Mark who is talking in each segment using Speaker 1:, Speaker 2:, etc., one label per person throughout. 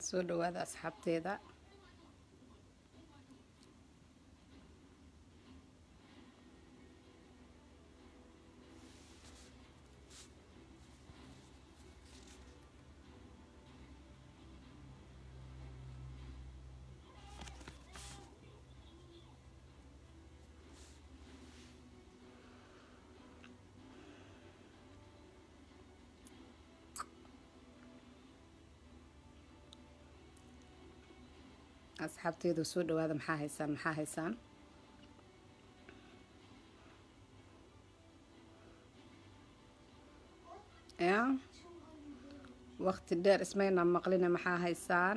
Speaker 1: soo dhawaada asxaabteeda asxaabteedu soo dhawaada maxaa haysaan maxaa haysaan ya waqti dheer ismayna maqline maxaa haysaan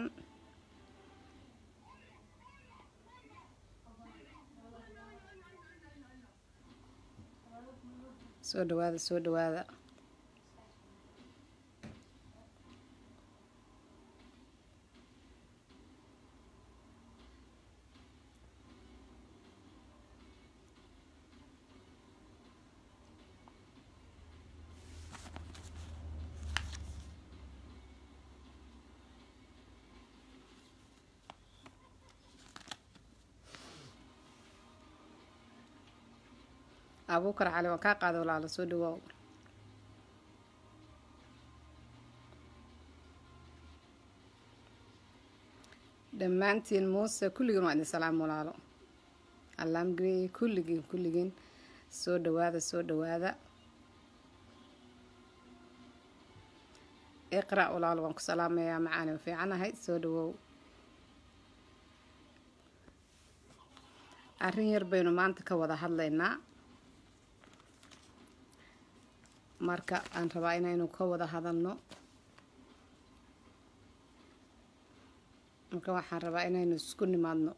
Speaker 1: soo dhawaada soo dhawaada abuukar cali waan kaa qaada walaalo soo dhawaaw dhammaantiin muuse kulligiin waa idin salaam walaalo allaamgey kulligiin kulligiin soo dhawaada soo dhawaada iqra' walaalo waan ku salaamayaa macaani u fiicanahay soo dhawow arrin yar baynu maanta ka wada hadlaynaa marka aan rabaa inaynu ka wada hadalno marka waxaan rabaa inaynu isku nimaadno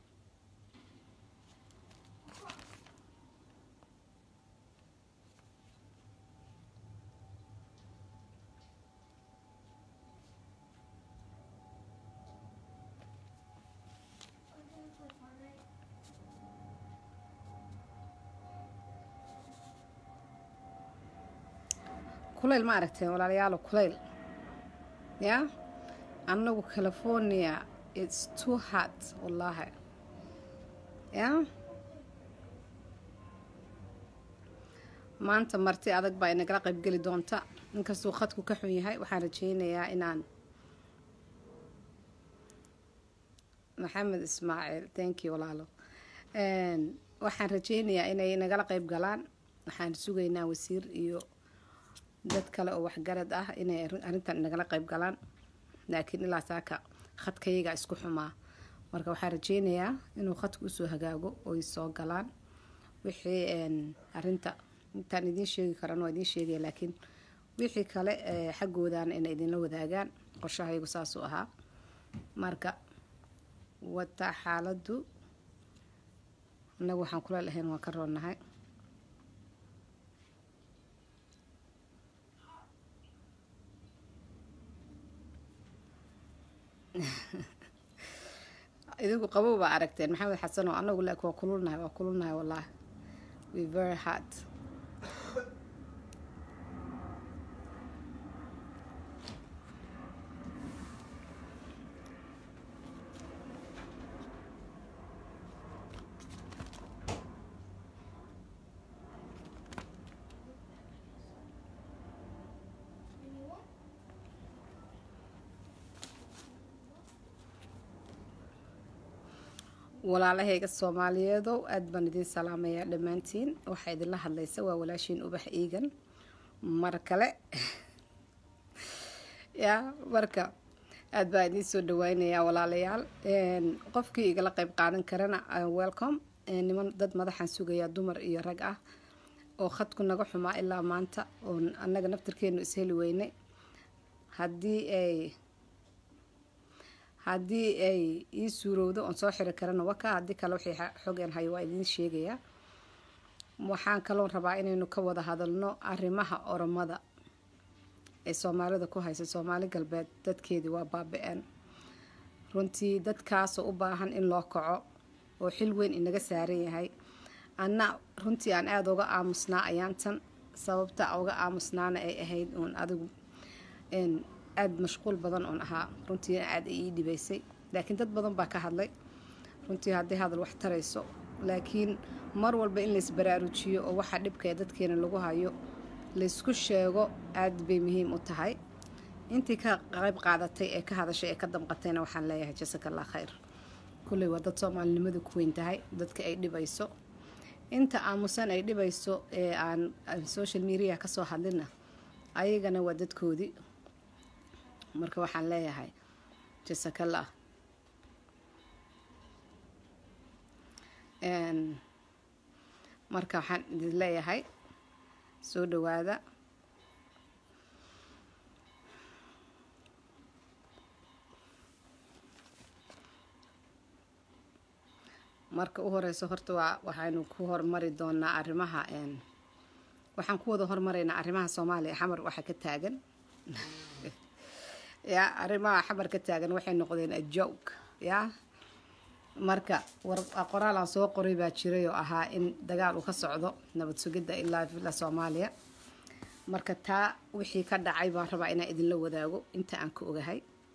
Speaker 1: kulayl ma aragteen walaalayaalo kulayl ya annagu california its too hot wallaahi ya maanta marti adag baa inagala qaybgeli doonta inkastuu khadku ka xun yahay waxaan rajeynayaa inaan maxamed ismaaciil thank you walaalo waxaan rajeynayaa inay nagala qayb galaan waxaan sugaynaa wasiir iyo dad kale oo waxgarad ah inay arrintan nagala qayb galaan laakiin ilaa saaka khadkayaga isku xumaa marka waxaan rajeynayaa inuu khadku usoo hagaago oy soo galaan wixii arinta intaan idiin sheegi karan waa idiin sheegaya laakiin wixii kale xaggoodana inay idinla wadaagaan qorshahaygu saasuu ahaa marka wata xaaladdu innagu waxaan kula lahayn waan ka roonnahay idinku qabow baa aragteen maxamed xasano anagu laakiin waa kululnahay waa kululnahay wallaahi we very hard walaalahayga soomaaliyeedow aada baan idiin salaamayaa dhammaantiin waxaa idinla hadlaysa waa walaashiin ubax iigan mar kale ya marka aada baan idiin soo dhaweynayaa walaalayaal qofkii igala qeyb qaadan karana welcome niman dad madaxaan sugayaa dumar iyo rag ah oo khadku naga xumaa ilaa maanta oo annaga naftarkeenu isheli weynay haddii ay haddii ay ii suurowdo oon soo xiri karana waka haddii kale wixii xogeen hayo waa idiin sheegayaa waxaan kaloon rabaa inaynu ka wada hadalno arrimaha oromada ee soomaalida ku haysa soomaali galbeed dadkeedii waa baabi-een runtii dadkaasoo u baahan in loo kaco oo xil weyn inaga saaran yahay anna runtii aan aada uga aamusnaa ayaantan sababta uga aamusnaana ay ahayd uun adigu aada mashquul badan oon ahaa runtiina aada ii dhibaysay laakiin dad badan baa ka hadlay runtii hadday hadal wax tarayso laakiin mar walba in laysbaraarujiyo oo waxaa dhibka ee dadkeena lagu hayo laysku sheego aada bay muhiim u tahay intii ka qayb qaadatay ee ka hadashay ee ka damqatayna waxaan leeyahay jasakallah khayr kulley waa dad soomaalinimadu ku weyn tahay dadka ay dhibayso inta aamusan ay dhibayso ee aan social media kasoo hadlina ayagana waa dadkoodii marka waxaan leeyahay jasakallah marka waxaan idin leeyahay soo dhawaada marka u horeyso horta waa waxaynu ku hormari doonaa arrimaha waxaan ku wada hormaraynaa arrimaha soomaaliya xamar waxa ka taagan ya arrimaha xamar ka taagan waxay noqdeen ajog ya marka qoraal aan soo qoray baa jiray oo ahaa in dagaal uu ka socdo nabad sugidda ilaa villa soomaaliya marka taa wixii ka dhacay baan rabaa inaan idinla wadaago inta aan ka ogahay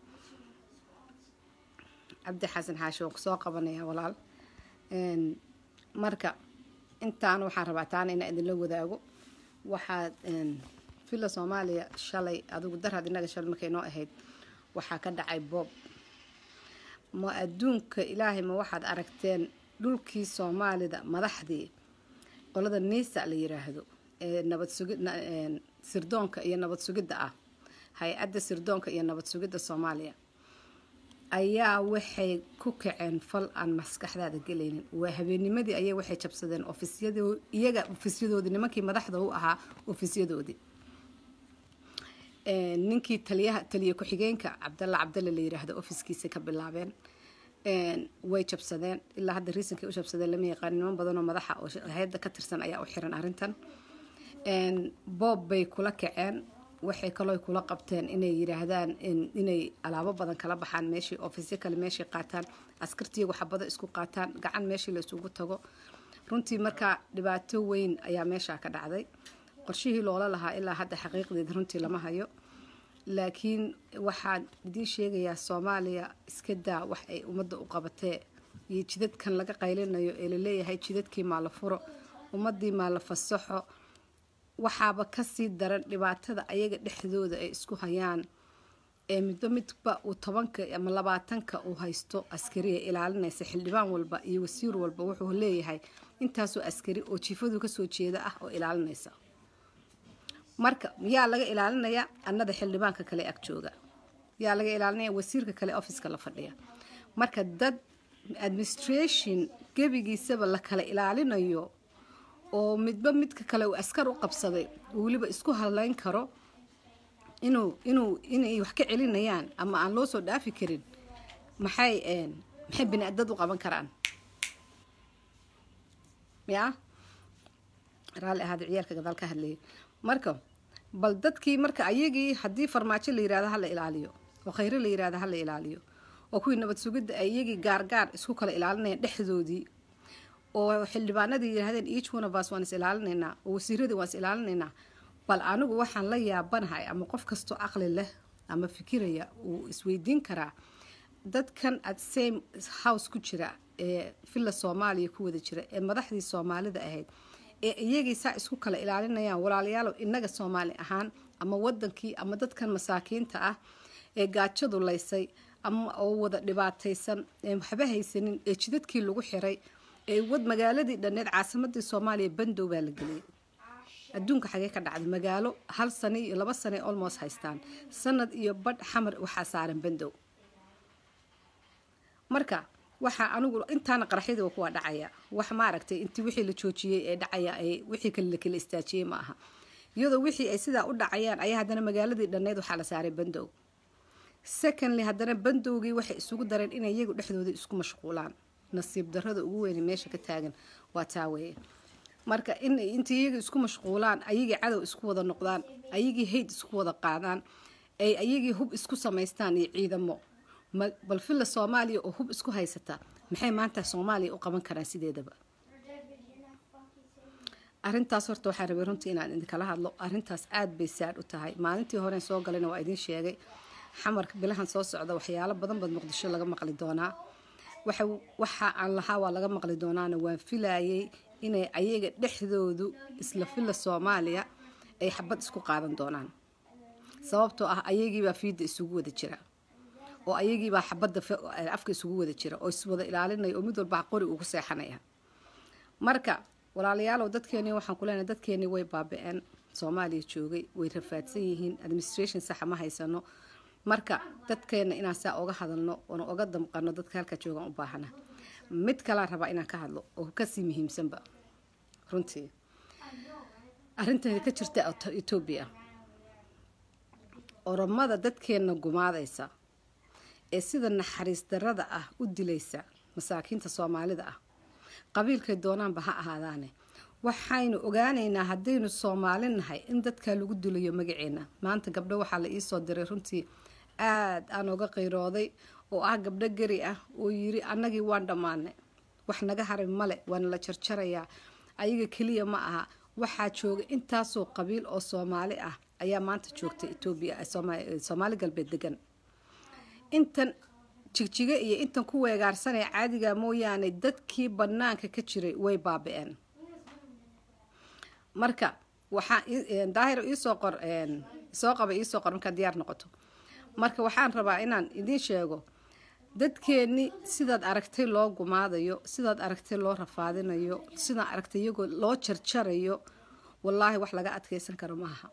Speaker 1: cabdi xasan xaashi waan kusoo qabanaya walaal marka intaan waxaan rabaa taana inaan idinla wadaago waxaad villa soomaaliya shalay adigu daraad inaga shalay markay noo ahayd waxaa ka dhacay boob ma adduunka ilaahay ma waxaad aragteen dhulkii soomaalida madaxdii qolada niisa la yiraahdo ee nabad sugi sirdoonka iyo nabad sugidda ah hay-adda sirdoonka iyo nabad sugidda soomaaliya ayaa waxay ku kaceen fal aan maskaxdaada gelaynin waa habeenimadii ayay waxay jabsadeen ofisyado iyaga ofisyadoodii nimankii madaxda u ahaa ofisyadoodii ninkii taliyaha taliya ku-xigeenka cabdalla cabdalle la yiraahdo ofiskiisa ka bilaabeen way jabsadeen ilaa hadda riisankay u jabsadeen lama yaqaan niman badanoo madaxa oo hay-adda ka tirsan ayaa u xiran arrintan boob bay kula kaceen waxay kaloo kula qabteen inay yiraahdaan inay alaabo badan kala baxaan meeshii ofisyo kale meeshii qaataan askartiyagu xabado isku qaataan gacan meeshii la isugu tago runtii markaa dhibaato weyn ayaa meeshaa ka dhacday qorshihii loola lahaa ilaa hadda xaqiiqdeeda runtii lama hayo laakiin waxaan idiin sheegayaa soomaaliya iska daa wax ay ummadda u qabatee iyo jidadkan laga qaylinayo ee laleeyahay jidadkii maa la furo ummadii maa la fasaxo waxaaba kasii daran dhibaatada ayaga dhexdooda ay isku hayaan ee midba midba uu tobanka ama labaatanka uu haysto askariya ilaalinaysa xildhibaan walba iyo wasiir walba wuxuu leeyahay intaasoo askari oo jiifadu kasoo jeeda ah oo ilaalinaysa marka yaa laga ilaalinayaa annada xildhibaanka kale ag jooga yaa laga ilaalinaya wasiirka kale offiska la fadhiya marka dad administration gebigiisaba la kala ilaalinayo oo midba midka kale uu askar u qabsaday uu weliba isku hadlayn karo inuu inuu inay wax ka celinayaan ama aan loo soo dhaafi karin maxay maxay bini dad u qaban karaan ya raalli ahaada ciyaalka gadaal ka hadlayay marka bal dadkii marka ayagii haddii farmaajo la yirahdo hala ilaaliyo oo khayre la yirahdo hala ilaaliyo oo kuwii nabad sugidda ay iyagii gaargaar isku kala ilaalinayaan dhexdoodii oo xildhibaanadii yiraahdeen each one of us waan is ilaalinaynaa oo wasiiradii waan is ilaalinaynaa bal anigu waxaan la yaabanahay ama qof kastoo aqli leh ama fikiraya uu isweydiin karaa dadkan at same house ku jira ee villa soomaaliya ku wada jira ee madaxdii soomaalida ahayd ee iyagii saa isku kala ilaalinayaan walaalayaalow innaga soomaali ahaan ama wadankii ama dadkan masaakiinta ah ee gaajadu laysay ama oo wada dhibaataysan ee waxba haysanin ee jidadkii lagu xiray ee wad magaaladii dhanneed caasimadii soomaaliya bandow baa la geliyay adduunka xagee ka dhacday magaalo hal sano iyo laba sane almost haystaan sanad iyo badh xamar waxaa saaran bandow marka waxaa anigu intaana qaraxyadii waa kuwa dhacaya wax maaragtay intii wixii la joojiyey ee dhacaya ay wixii kale la kala istaajiyey ma aha iyadoo wixii ay sidaa u dhacayaan ayaa haddana magaaladii dhanneyd waxaa la saaray bandow secondly haddana bandowgii waxay isugu dareen inay iyagu dhexdooda isku mashquulaan nasiib darada ugu weyne meesha ka taagan waa taa weeye marka in intii iyaga isku mashquulaan ayagii cadow isku wada noqdaan ayagii hayd isku wada qaadaan ay ayagii hub isku samaystaan iyo ciidamo bal villa soomaaliya oo hub isku haysata maxay maanta soomaaliya u qaban karaan sideedaba arintaas horta waxaan rabay runtii inaan idinkala hadlo arintaas aad bay saad u tahay maalintii horen soo galayna waa idiin sheegay xamarka bilahan soo socda waxyaalo badan baad muqdisho laga maqli doonaa waxa aan lahaa waa laga maqli doonaana waan filayay inay ayaga dhexdoodu isla filla soomaaliya ay xabad isku qaadan doonaan sababtoo ah ayagiibaa fiidda isugu wada jira oo ayagiibaa xabadda afka isugu wada jira oo iswada ilaalinaya oo mid walba qori ugu seexanaya marka walaalayaalow dadkeeni waxaan ku leenahay dadkeeni way baabi-een soomaaliya joogay way rafaadsan yihiin administration saxa ma haysano marka dadkeena inaan saa oga hadalno oona oga damqano dadka halka joogaan u baahana mid kalaan rabaa inaan ka hadlo oo kasii muhiimsanba runtii arrintan ka jirta etoobiya oromada dadkeena gumaadaysa ee sida naxariis darada ah u dilaysa masaakiinta soomaalida ah qabiilkay doonaanba ha ahaadaane waxaynu ogaanaynaa haddaynu soomaali nahay in dadkaa lagu dilayo magaceena maanta gabdho waxaa la iisoo diray runtii aada aan oga qiirooday oo ah gabdho gari ah oo yiri annagii waan dhammaanay wax naga haray male waana la jarjarayaa ayaga keliya ma aha waxaa jooga intaasoo qabiil oo soomaali ah ayaa maanta joogta etoobiya soomaali galbeed degan intan jigjiga iyo intan ku weegaarsanaya caadiga mooyaane dadkii banaanka ka jiray way baabi-een marka waxaa daahir iisoo qor soo qaba iisoo qor markaad diyaar noqoto marka waxaan rabaa inaan idiin sheego dadkeenni sidaad aragtay loo gumaadayo sidaad aragtay loo rafaadinayo sidaad aragtay iyagoo loo jarjarayo wallaahi wax laga adkeysan karo maaha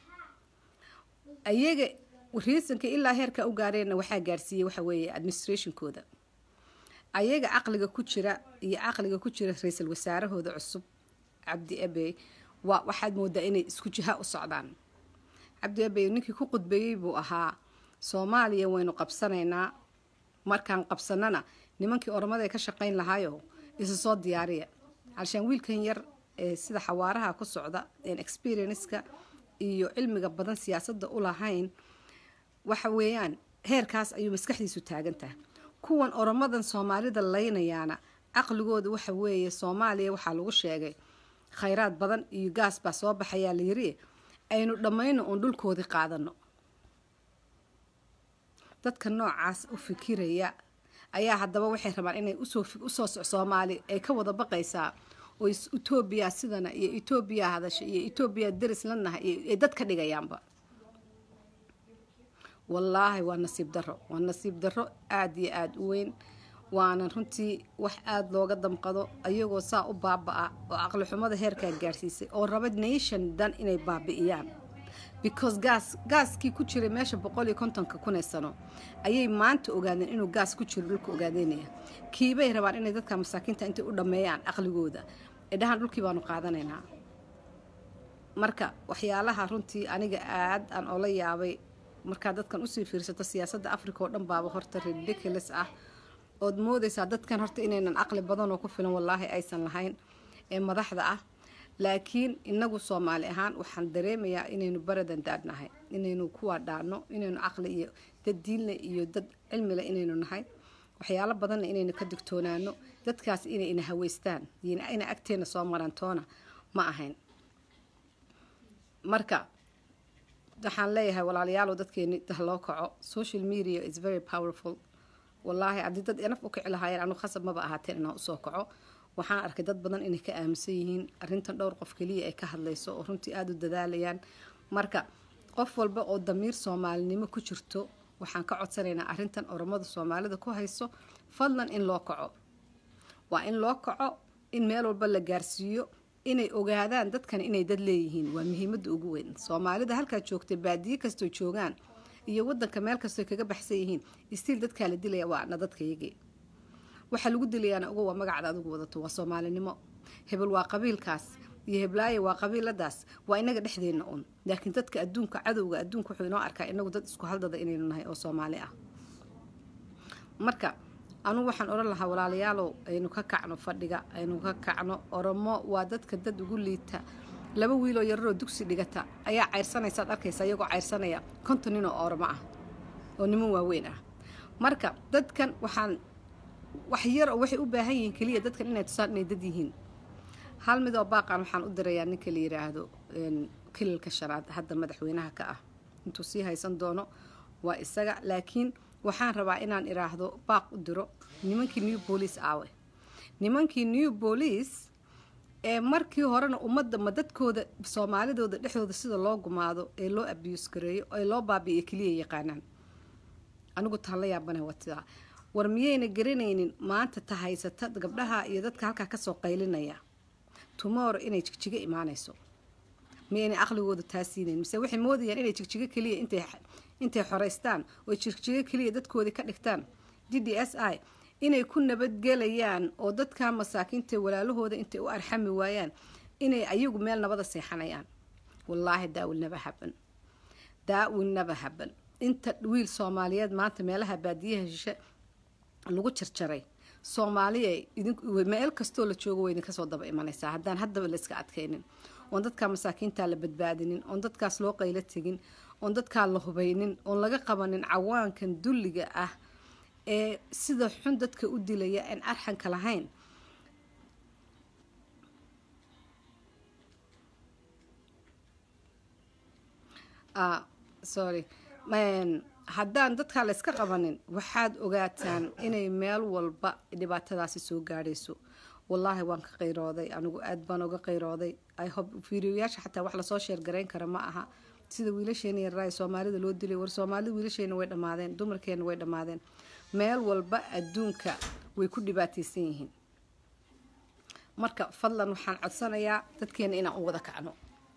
Speaker 1: ayaga riisanka ilaa heerka u gaareenna waxaa gaarsiiyey waxa weeye administrationkooda ayaga caqliga ku jira iyo caqliga ku jira ra-iisul wasaarahooda cusub cabdi abey waa waxaad moodaa inay isku jiha u socdaan cabdi abey ninkii ku qudbeeyey buu ahaa soomaaliya waynu qabsanaynaa markaan qabsanana nimankii oromada ee ka shaqayn lahaayo isa soo diyaariya halshaan wiilkan yar ee sida xawaaraha ku socda een experienceka iyo cilmiga badan siyaasadda u lahayn waxa weeyaan heerkaas ayuu maskaxdiisu taagantaha kuwan oromadan soomaalida laynayaana caqligooda waxa weeye soomaaliya waxaa lagu sheegay khayraad badan iyo gaas baa soo baxayaa la yiri aynu dhammayno oon dhulkoodii qaadano dadka noocaas u fikiraya ayaa haddaba waxay rabaan inay usoo soomaali ay ka wada baqaysaa oo etoobiya sidana iyo etoobiya hadasha iyo etoobiya deris la nahay ay dad ka dhigayaanba wallaahi waa nasiib daro waa nasiib daro aada iyo aada u weyn waana runtii wax aada looga damqado ayagoo saa u baaba-a oo caqli xumada heerkaa gaarsiisay oo raba nation dan inay baabi'iyaan because gaas gaaskii ku jiray meesha boqol iyo kontonka kunee sano ayay maanta ogaadeen inuu gaas ku jiro dhulka ogaadeynaya kiibay rabaan inay dadka masaakiinta intay u dhammeeyaan caqligooda ee dhahaan dhulkii baanu qaadanaynaa marka waxyaalaha runtii aniga aad aan oola yaabay markaa dadkan usii fiirsato siyaasadda africa oo dhan baaba horta ridiculous ah ood moodaysaa dadkan horta inaynan caqli badan oo ku filan wallaahi aysan lahayn ee madaxda ah laakiin inagu soomaali ahaan waxaan dareemayaa inaynu baradan daadnahay inaynu kuwaa dhaano inaynu caqli iyo dad diinle iyo dad cilmile inaynu nahay waxyaalo badanna inaynu ka digtoonaano dadkaas inay ina haweystaan ina agteena soo marantoona ma ahayn marka waxaan leeyahay walaalayaalow dadkeeni dah loo kaco social media is very powerful wallaahi haddii dad naf u kici lahaayeen anu khasab maba ahaateen inaan usoo kaco waxaan arkay dad badan inay ka aaminsan yihiin arrintan dhowr qof keliya ay ka hadlayso oo runtii aada u dadaalayaan marka qof walba oo damiir soomaalinimo ku jirto waxaan ka codsanaynaa arrintan oromada soomaalida ku hayso fadlan in loo kaco waa in loo kaco in meel walba la gaarsiiyo inay ogaadaan dadkan inay dad leeyihiin waa muhiimada ugu weyn soomaalida halkaa joogtay baadiye kastoo joogaan iyo wadanka meel kastoo kaga baxsan yihiin istiil dadkaa la dilaya waana dadkayagii waxaa lagu dilayaana uga waa magacda adigu wadato waa soomaalinimo hebel waa qabiilkaas iyo heblaaye waa qabiiladaas waa inaga dhexdeena un laakiin dadka adduunka cadowga adduunka wuxuu inoo arkaa inagu dad isku haldada inaynu nahay oo soomaali ah marka anugu waxaan odhan lahaa walaalayaalow aynu ka kacno fadhiga aynu ka kacno oromo waa dadka dad ugu liita laba wiiloo yararoo dugsi dhigata ayaa cayrsanaysaad arkaysa iyagoo cayrsanaya konton nin oo oromo ah oo niman waaweyn ah marka dadkan waxaan wax yar oo waxay u baahan yihiin keliya dadkan inay tusaan inay dad yihiin hal midoo baaqan waxaan u dirayaa ninka la yiraahdo kililka shanaad hadda madaxweynaha ka ah intuu sii haysan doono waa isaga laakiin waxaan rabaa inaan iraahdo baaq u diro nimankii new boolice aawe nimankii new boolice ee markii horena ummadda ma dadkooda soomaalidooda dhexdooda sida loo gumaado ee loo abuse gareeyo ee loo baabi'iyo keliya yaqaanaan anigu taan la yaabana watidaa war miyayna garanaynin maanta ta haysata gabdhaha iyo dadka halkaa kasoo qaylinaya tomorrow inay jigjigo imaanayso miyaynay aqligooda taa siinayn mise waxay moodayaan inay jigjigo keliya intay intay xoreystaan oo jigjigo keliya dadkoodii ka dhigtaan d d s i inay ku nabadgelayaan oo dadka masaakiinta walaalahooda intay u arxami waayaan inay ayagu meel nabada seexanayaan wallaahi daawil naba haban daawil naba haban inta wiil soomaaliyeed maanta meelaha baadiyaha shishe lagu jarjaray soomaaliya meel kastoo la joogo way idinka soo daba imanaysaa haddaan haddaba la iska adkaynin oon dadkaa masaakiintaa la badbaadinin oon dadkaas loo qaylo tegin oon dadkaa la hubaynin oon laga qabanin cawaankan dulliga ah ee sida xun dadka u dilaya aan arxanka lahayn sorry haddaan dadkaa la yska qabanin waxaad ogaataan inay meel walba dhibaatadaasi soo gaadhayso wallaahi waan ka qayrooday anigu aad baan uga qayrooday fiiriyoyaasha xataa wax lasoo sheergarayn kara ma aha sida wiilasheena yarraay soomaalida loo dilay war soomaalida wiilasheena way dhammaadeen dumarkeena way dhammaadeen meel walba adduunka way ku dhibaataysan yihiin marka fadlan waxaan codsanayaa dadkeena inaan u wada kacno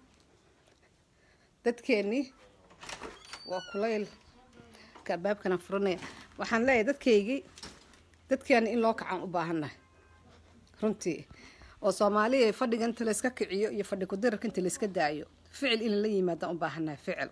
Speaker 1: dadkeennii waa kulayl albaabkana furanaya waxaan leeyahay dadkaygii dadkeena in loo kacaan u baahannahay runtii oo soomaaliya fadhiga inta layska kiciyo iyo fadhi kudirarka inta layska daayo ficil in la yimaadaan u baahannahay ficil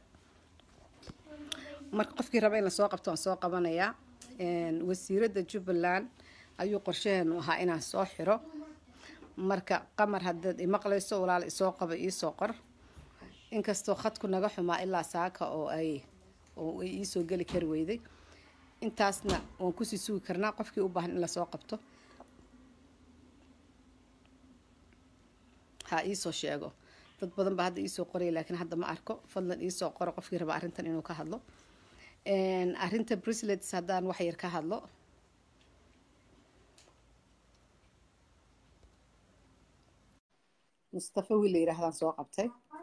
Speaker 1: marka qofkii raba in lasoo qabto waan soo qabanayaa wasiiradda jubbaland ayuu qorshaheenu ahaa inaan soo xiro marka qamar haddaad imaqlayso walaal isoo qaba iisoo qor inkastoo khadku naga xumaa ilaa saaka oo ay oo ay iisoo geli kari weyday intaasna waan kusii sugi karnaa qofkii u baahan in lasoo qabto ha iisoo sheego dad badan baa hadda iisoo qoraya laakiin hadda ma arko fadlan iisoo qoro qofkii raba arrintan inuu ka hadlo arrinta brislets haddaan wax yar ka hadlo mustafa wiil la yidhaahdaan soo qabtay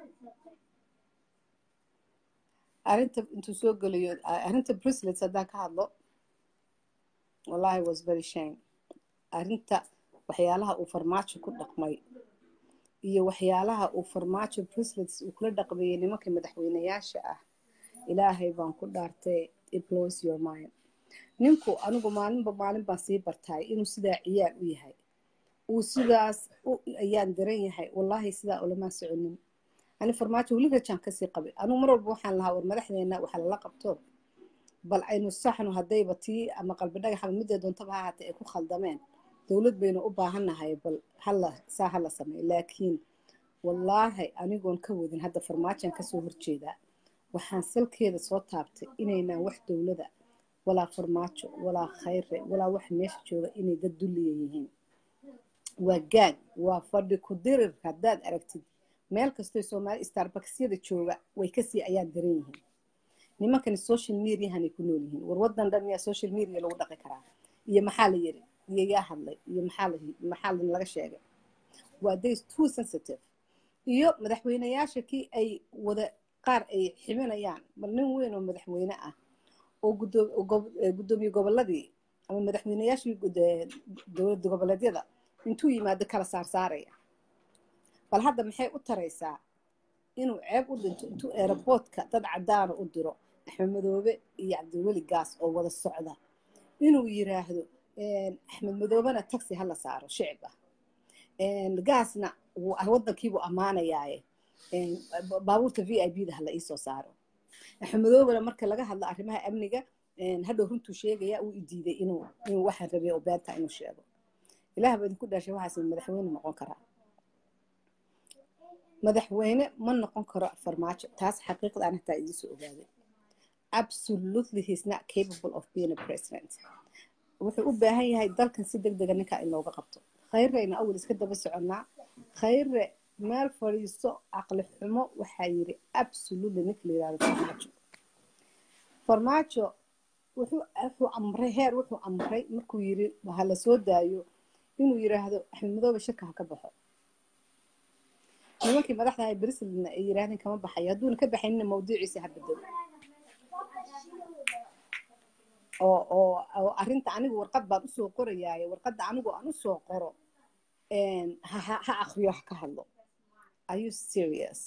Speaker 1: arrinta intuu soo gelayo arrinta brislets haddaan ka hadlo wallahi was very shame arrinta waxyaalaha uu farmaajo ku dhaqmay iyo waxyaalaha uu farmaajo brislets uu kula dhaqmeeyey nimanka madaxweynayaasha ah ilaahay baan ku dhaartay iblos your mind ninku anigu maalinba maalin baan sii bartaay inuu sidaa ciyaar u yahay uu sidaas ayaan daran yahay wallaahi sidaa ulamaa soconin ani farmaajo weli rajaan kasii qabay anugu mar walba waxaan lahaa war madaxdeena waxa lala qabto bal aynu saxno haddayba tii ama qalbi dhagaxaba midee doontaba ha haatee ay ku khaldameen dowlad baynu u baahannahay bal hala saa hala sameey laakiin wallaahi anigoon ka wadin hadda farmaajoan kasoo horjeedaa waxaan salkeeda soo taabtay inaynaan wax dowlada walaa farmaajo walaa khayre walaa wax meesha jooga inay dad dulliya yihiin waa gaag waa fadhi ku dirir haddaad aragtid meel kastoo soomaali starbaxyada jooga way kasii ayaan daran yihiin nimankani social mediahanay ku nool yihiin war wadan dhan yaa social media lagu dhaqi karaa iyo maxaa la yiri iyo yaa hadlay iyo maxaa maxaa laga sheegay waa days too sensitive iyo madaxweynayaasha kii ay wada qaar ay ximinayaan bal nin weyn oo madaxweyne ah oo gudoomiye goboladii ama madaxweynayaashii dowlad goboleedyada intuu yimaado kala saarsaaraya bal hadda maxay u taraysaa inuu ceeb u dhinto intuu aeroboortka dad cadaana u diro axmed madoobe iyo cabdiweli gaas oo wada socda inuu yiraahdo axmed madoobena taxi hala saaro shicib ah gaasna wadankiibuu ammaanayaaye baabuurta v i b da hala iisoo saaro axmed madoobena marka laga hadlo arrimaha amniga hadhow runtuu sheegaya uu idiiday inuu inuu waxaan rabay oo beenta inuu sheego ilaah baa idinku dhaashay waxaas madaxweyne noqon karaa madaxweyne ma noqon karo farmaajo taas xaqiiqda aan hataa idinsoo ogaaday absolutely he's not capable of being a president wuxuu u baahan yahay dalkan si deg dega ninkaa in looga qabto khayreyna awal iska daba soconnaa khayre meel fadhiiso caqli xumo waxaa yiri absolutely ninka la yirahdo farmaajo farmaajo wuxuu wuxuu amray heer wuxuu amray markuu yiri ha la soo daayo inuu yiraahdo axmed madoobe shirka ha ka baxo nimankii madaxda ahay brislandna ay yiraahdeen kama baxayo hadduuna ka baxaynina mawduuciisa ha bedelo oo oo oo arrinta anigu warqad baan usoo qorayaaye warqadda anigu aan usoo qoro ha ha ha akriyo ha ka hadlo are you serious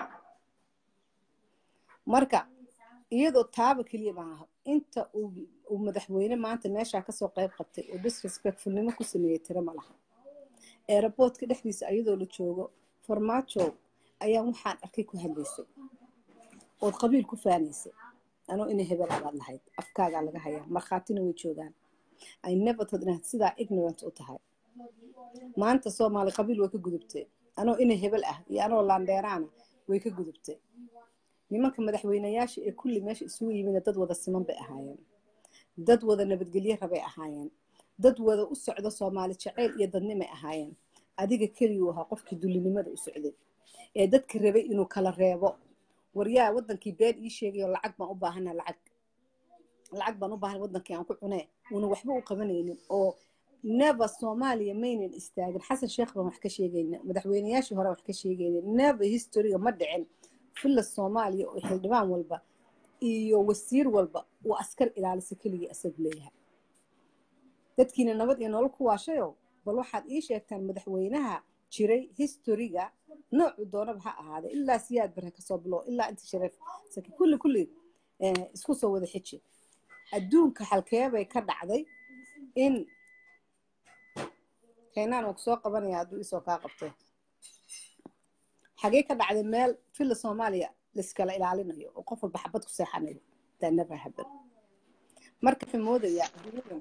Speaker 1: marka iyadoo taaba keliya maaha inta uu uu madaxweyne maanta meeshaa kasoo qayb qabtay oo disrespectfulnimo ku sameeyey tiro ma laha aeroboortka dhexdiisa iyadoo la joogo farmaajo ayaa waxaan arkay ku hadlaysay ood qabiil ku faanaysay anoo inay hebel abaad lahayd afkaagaa laga hayaa markhaatina way joogaan ay never thought inaad sidaa ignorant u tahay maanta soomaali qabiil way ka gudubtay anoo inay hebel ah iyo anoo laandheeraana way ka gudubtay nimanka madaxweynayaasha ee kulli meesha isugu yimidna dad wada siman bay ahaayeen dad wada nabadgelye rabay ahaayeen dad wada u socdo soomaali jaceyl iyo dadnimay ahaayeen adiga keliguu ahaa qofkii dullinimada u socday ee dadka rabay inuu kala reebo waryaa wadankii been ii sheegayo lacag baan u baahana lacag lacag baan u baahan wadankii aan ku cunee una waxba u qabanaynin oo never soomaaliya maynan istaagin xasan sheekh baan wax ka sheegayna madaxweynayaashii hore wax ka sheegayna never historyga ma dhicin filla soomaaliya oo xildhibaan walba iyo wasiir walba uu askar ilaalisa keligii isagu leeyahay dadkiina nabad iyo nolol ku waashayo bal waxaad ii sheegtaan madaxweynaha jiray historyga noocu doonaba ha ahaada ilaa siyaad bare kasoo bilo ilaa inta shareef saki kulli kulli isku soo wada xiji adduunka halkeebay ka dhacday in keenaan uu kusoo qabanaya hadduu isoo kaa qabto xagee ka dhacday meel filla soomaaliya laiskala ilaalinayo oo qof walba xabad ku seexanayo that never happen marka waxay moodaya adduunyadan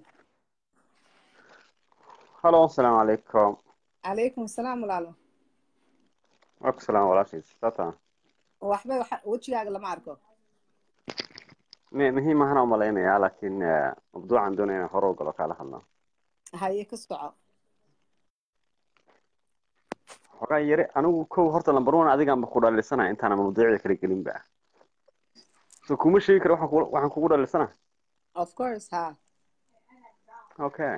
Speaker 2: halo asalaamu calaykum
Speaker 1: calaykum asalaam walaalo
Speaker 2: waaku salaam walaashiis sata
Speaker 1: waxba wejigaaga lama arko
Speaker 2: m muhiim ahana umalaynayaa laakiin mabduucan doonaya inaan hore u galo kaala hadlaa
Speaker 1: haye ka soco
Speaker 2: xogaa yare anigu kow horta lamber one adigaanba ku dhalisanaya intaana mawduucda kala gelinba so kuma sheegi kara waxaan ku- waxaan kugu dhalisana
Speaker 1: of course ha
Speaker 2: okay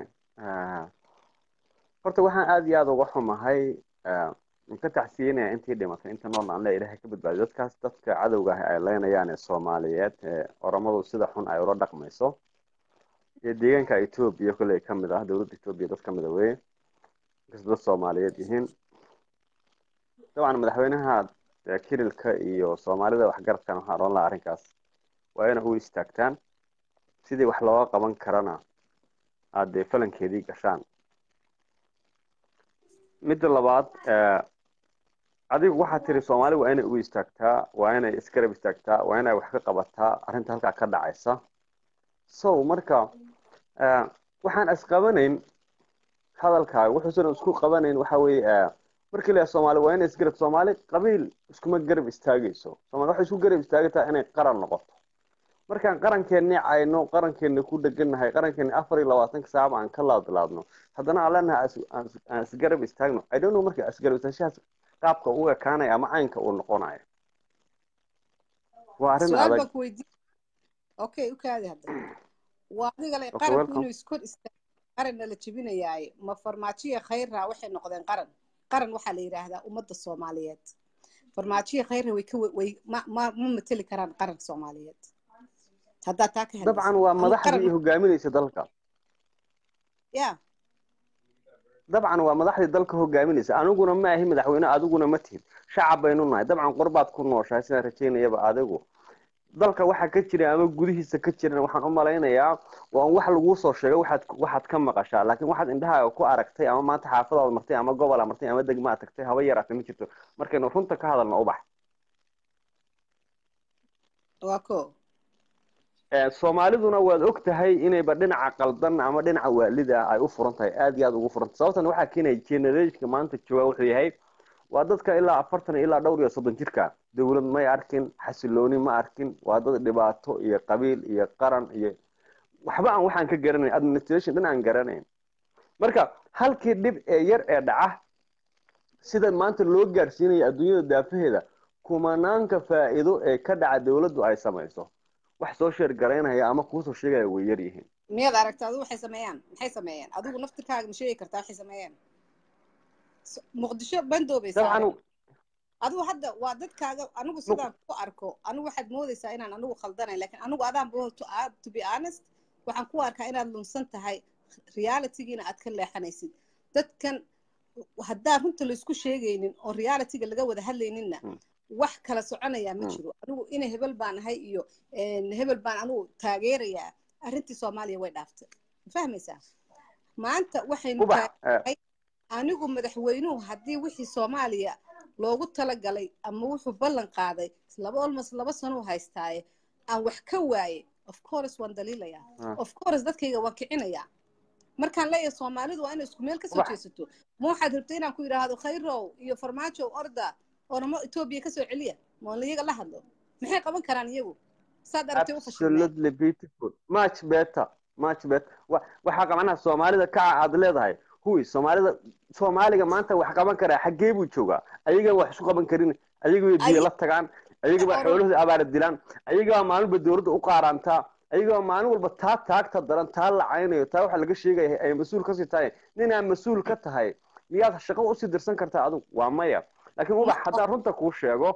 Speaker 2: horta waxaan aada iyo aada uga xumahay ka tacsiyenaya intii dhimatay inta noolna aan le ilahay ka badbaadiyo dadkaas dadka cadowga ah ay leynayaan ee soomaaliyeed ee oramadu sida xun ay ula dhaqmayso iyo deegaanka etoobiya kolley ka mid ah dowladda etoobiya dad ka mid a weye inkasta dad soomaaliyeed yihiin dabcan madaxweynaha kirilka iyo soomaalida waxgaradkan waxaan odhan lahaa arrinkaas waa ina u istaagtaan sidii wax looga qaban karana aad dee falankeedii gashaan midda labaad adigu waxaad tiri soomaali waa inay u istaagtaa waa inay isgarab istaagtaa waa inay wax ka qabataa arrinta halkaa ka dhacaysa so marka waxaan isqabanayn hadalkaaga wuxuusan isku qabanayn waxa weeye markii la soomaali waa inay isgarab soomaali qabiil iskuma garab istaagayso soomaali waxay isku garab istaagataa inay qaran noqoto markaan qarankeenni cayno qarankeena ku dhegannahay qarankeena afar iyo labaatanka saacaba aan ka laadlaadno haddana aan leenahay aan isgarab istaagno i don't know marka isgarab istaagshahaas qaabka u ekaanaya ama caynka uu noqonayo waa arrin
Speaker 1: su-aal
Speaker 2: adag
Speaker 1: baan ku weydiin okay u kaadi hadda waa adiga le
Speaker 2: Okay,
Speaker 1: qaranku
Speaker 2: welcome.
Speaker 1: inuu iskor istaago qaranna la jebinayaaye ma farmaajiya khayrra waxay noqdeen qaran qaran waxaa la yidhaahdaa ummadda soomaaliyeed farmaajiya khayrra way ka way ma ma ma mateli karaan qaranka soomaaliyeed haddaa taa ka hadlaysa
Speaker 2: dabcan waa
Speaker 1: Anigu
Speaker 2: madaxdii
Speaker 1: qaran
Speaker 2: hogaaminaysa dalka
Speaker 1: ya
Speaker 2: dabcan waa madaxdii dalka hogaaminaysa aniguna ma ahi madaxweyne adiguna ma tihid shacab baynu nahay dabcan qorbaad ku nooshahay sidaan rajaynayaba adigu dalka waxa ka jira ama gudihiisa ka jiran waxaan u malaynayaa waa wax laguu soo sheegay waxaad waxaad ka maqashaa laakiin waxaad indhahaaga ku aragtay ama maanta xaafadaad martay ama gobola martay ama degmaa tagtay haba yaraatay ma jirto markaynu runta ka hadalno ubax
Speaker 1: waa ko
Speaker 2: Eh, soomaaliduna waad og tahay inayba dhinaca qaldan ama dhinaca waalida ay u furan tahay aad iyo aad ugu furan tahay sababtan waxaa keenaya generationka maanta jooga wuxuu yahay waa dadka ilaa afartan ilaa dhowr iyo soddon jirka dowlad may arkin xasilooni ma arkin waa dad dhibaato iyo qabiil iyo qaran iyo waxba aan waxaan ka garanayn administration dhan aan garanayn marka halkii dhib ee yar ee dhaca sida maanta loo gaarsiinayo adduunyada daafaheeda kumanaanka faa'iido ee ka dhaca dowladdu ay samayso wax soo sheer garaynaya ama kuusoo sheegaya way yar yihiin
Speaker 1: miyaad aragta adigu waxay sameeyaan maxay sameeyeen adigu naftirkaaga ma sheegi kartaa waxay sameeyeen muqdisho bandoobay saareen adigu hadda waa dadkaaga anigu sidaan ku arko anigu waxaad moodaysaa inaan anigu khaldanayn lakin anigu adaan to be honest waxaan ku arkaa inaad lunsan tahay realitygiina aad ka leexanaysid dadkan haddaan runta laysku sheegaynin oo realityga laga wada hadlayninna wax kala soconayaa ma jiro anigu ina hebel baan ahay iyo hebel baan anigu taageerayaa arrintii soomaaliya way dhaaftay ma fahmaysaa maanta waxaynu taagay anigu madaxweynuhu haddii wixii soomaaliya loogu talagalay ama wuxuu ballan qaaday laba almost laba sano u haystaaye aan wax ka waaye of course waan daliilayaa of course dadkayga waan kicinayaa markaan leeyahay soomaalidu waa inay isku meel kasoo jeesato ma waxaad rabtay inaan ku yidhaahdo khayrow iyo farmaajo orda oramo etoobiya kasoo celiya moon iyaga la hadlo maxay qaban karaan iyagu saad aragtay u
Speaker 2: absolutely beautiful much better much better waxaa qabanaha soomaalida kaca aad leedahay huy soomaalida soomaaliga maanta wax qaban karaa xaggee buu joogaa ayaga wax isu qaban karin ayaga way biyo la tagaan ayaga baa xoolahooda abaara dilaan ayaga baa maalinba dowladda u qaaraantaa ayaga baa maalin walba taa taagta daran taa lacaynayo taa waxa laga sheegaya ay mas-uul kasii tahay ninaa mas-uul ka tahay miyaad shaqo usii dirsan kartaa adigu waa maya laakiin ubax haddaan runta kuu sheego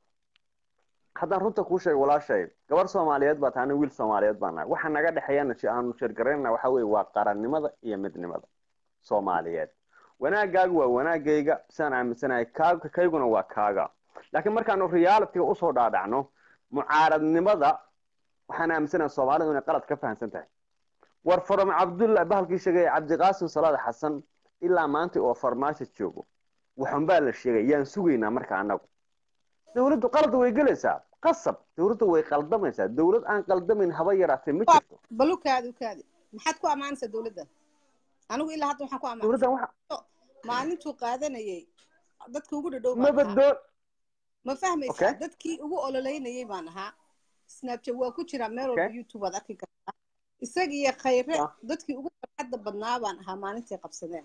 Speaker 2: haddaan runta kuu sheego walaashay gabar soomaaliyeed baa tahay wiil soomaaliyeed baa nahay waxa naga dhexeeyana aanu sheergaraynana waxa weeye waa qarannimada iyo midnimada soomaaliyeed wanaagaagu waa wanaagayga sidaan aaminsanahay kaaga kayguna waa kaaga laakiin markaanu realityga usoo dhaadhacno mucaaradnimada waxaan aaminsanahay soomaalidu inay qalad ka fahamsan tahay war farom cabdulla bahalkii sheegay cabdiqaasim salaad xasan ilaa maanta oo farmaajo joogo waxun baa la sheegay yaan sugaynaa marka annagu dowladdu qalad way gelaysaa qasab dowladdu way qaldamaysaa dowlad aan qaldamayn haba yaraatee ma jirto
Speaker 1: balukaadi ukaadi maxaad ku ammaanaysaa dowladda anigu ilaa hadda waxaan ku ammaanay maalintuu qaadanayay dadka ugu dhadhow
Speaker 2: mabadoon
Speaker 1: ma fahmaysaa dadkii ugu ololeynayay baan ahaa snapchat waa ku jiraa meel walba youtube aad arki kartaa isaga iyo khayre dadkii ugu farxadda badnaa baan ahaa maalintii qabsadeen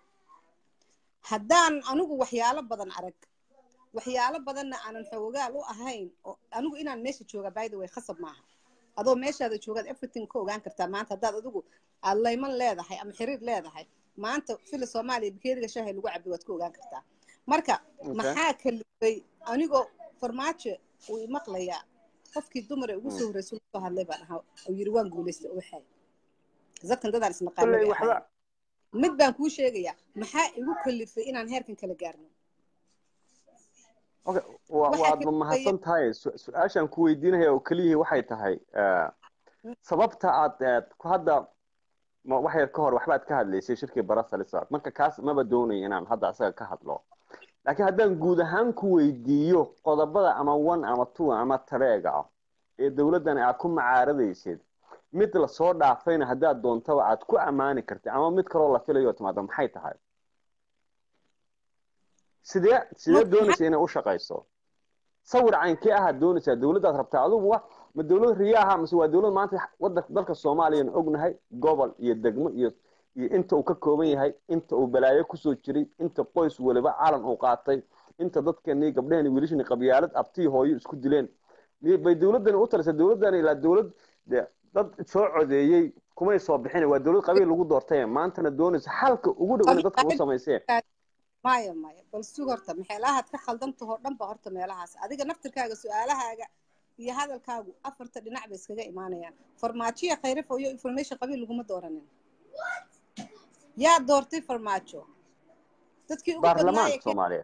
Speaker 1: haddaan anigu waxyaalo badan arag waxyaalo badanna aanan xoogaal u ahayn oo anigu inaan meesha jooga by the way khasab maaha adoo meeshaada joogaad everything ka ogaan kartaa maanta haddaad adigu aad layman leedahay ama xiriir leedahay maanta fila soomaaliya bakeeriga shaahay lagu cabi waad ka ogaan kartaa marka maxaa kalifay anigoo farmaajo uu imaqlayaa qofkii dumare ugu soo horreysay usoo hadlay baan ahaa oo yiri waan guulaystay ubaxay dadkan dadaan isnaqaano mid baan kuu sheegayaa maxaa igu kalifay inaan heerkan kala gaarno
Speaker 2: okay waad mahadsan tahay su-aashaan ku weydiinaya oo keliyihii waxay tahay sababta aad hadda wax yar ka hor waxbaad ka hadlaysay shirkii barasalisa marka kaas maba doonayo inaan hadda asaga ka hadlo laakiin haddaan guud ahaan ku weydiiyo qodobada ama one ama two ama tareega ah ee dowladdan aad ku macaaradaysid mid lasoo dhaafayna haddaad doontaba aad ku ammaani kartid ama mid kaloo la filayo timaado maxay tahay sidee sidee doonaysa inay u shaqayso sawir caynkee ahaad doonaysaa dowladdaad rabtaa adugu wa ma dowlad riyaaha mase waa dowlad maanta wadanka dalka soomaaliyan ognahay gobol iyo degmo iyo iyo inta uu ka kooban yahay inta uu balaayo kusoo jiray inta qoys waliba calan uu qaatay inta dadkani gabdhahani wiilashani qabyaalad abtii hooyo isku dileen bay dowladdani u talisa dowladdani ilaa dowlad dad soo codeeyey kumay soo bixin waa dowlad qabiil lagu doortay maantana doonaysa xalka ugu dhow inay dadka u samaysee
Speaker 1: maya maya bal sug horta meelahaad ka khaldantahoo dhan ba horta meelahaas adiga naftirkaaga su-aalahaaga iyo hadalkaagu afarta dhinac bay iskaga imaanayaan farmaajoya khayrafo iyo information qabiil laguma dooranin yaa doortay farmaajo dadkii ugu
Speaker 2: baarlamaanka soomaaliya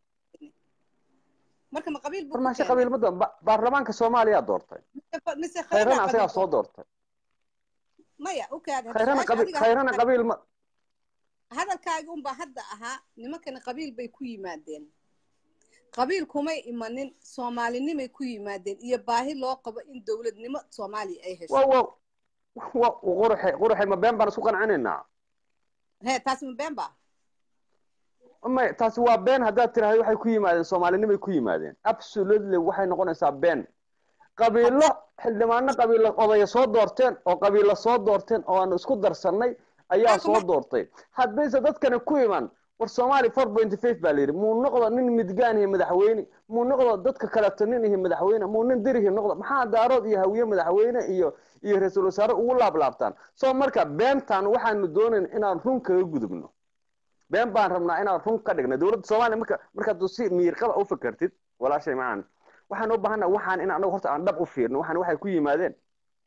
Speaker 1: marka ma qabiil
Speaker 2: farmaajo qabiil ma doon baarlamaanka soomaaliya doortay
Speaker 1: mise
Speaker 2: khayrana asagaa soo doortay
Speaker 1: maya ukaad
Speaker 2: khayrana qabiil khayrana qabiil ma
Speaker 1: hadalkaagi unbaa hadda ahaa nimankani qabiil bay ku yimaadeen qabiil kumay imanin soomaalinimay ku yimaadeen iyo baahi loo qabo in dowladnimo soomaaliya ay hesho
Speaker 2: wa wa quruxe quruxe ma been baan isku qancinaynaa
Speaker 1: he taasi ma been ba
Speaker 2: may taasi waa been haddaad tiraahdo waxay ku yimaadeen soomaalinimay ku yimaadeen absolutely waxay noqonaysaa been qabiilo xildhibaano qabiilo odaya soo doorteen oo qabiilo soo doorteen oo aanu isku darsannay ayaa soo doortay haddayse dadkani ku iman war soomaali four point five baa la yidhi muu noqdo nin midgaan iyo madaxweyne muu noqdo dadka kaleeto nin iyo madaxweyne muu nin dirihi noqdo maxaa daarood iyo hawiye madaxweyne iyo iyo ra-iisul wasaare ugu laablaabtaan soo marka beentaan waxaanu doonayn inaan run kaga gudubno been baan rabnaa inaan run ka dhigno dowladda soomaaliya marka markaad si miyirqaba u fakertid walaashay macaan waxaan u baahanaa waxaan in anagu horta aan dhab u fiirno waxaan waxay ku yimaadeen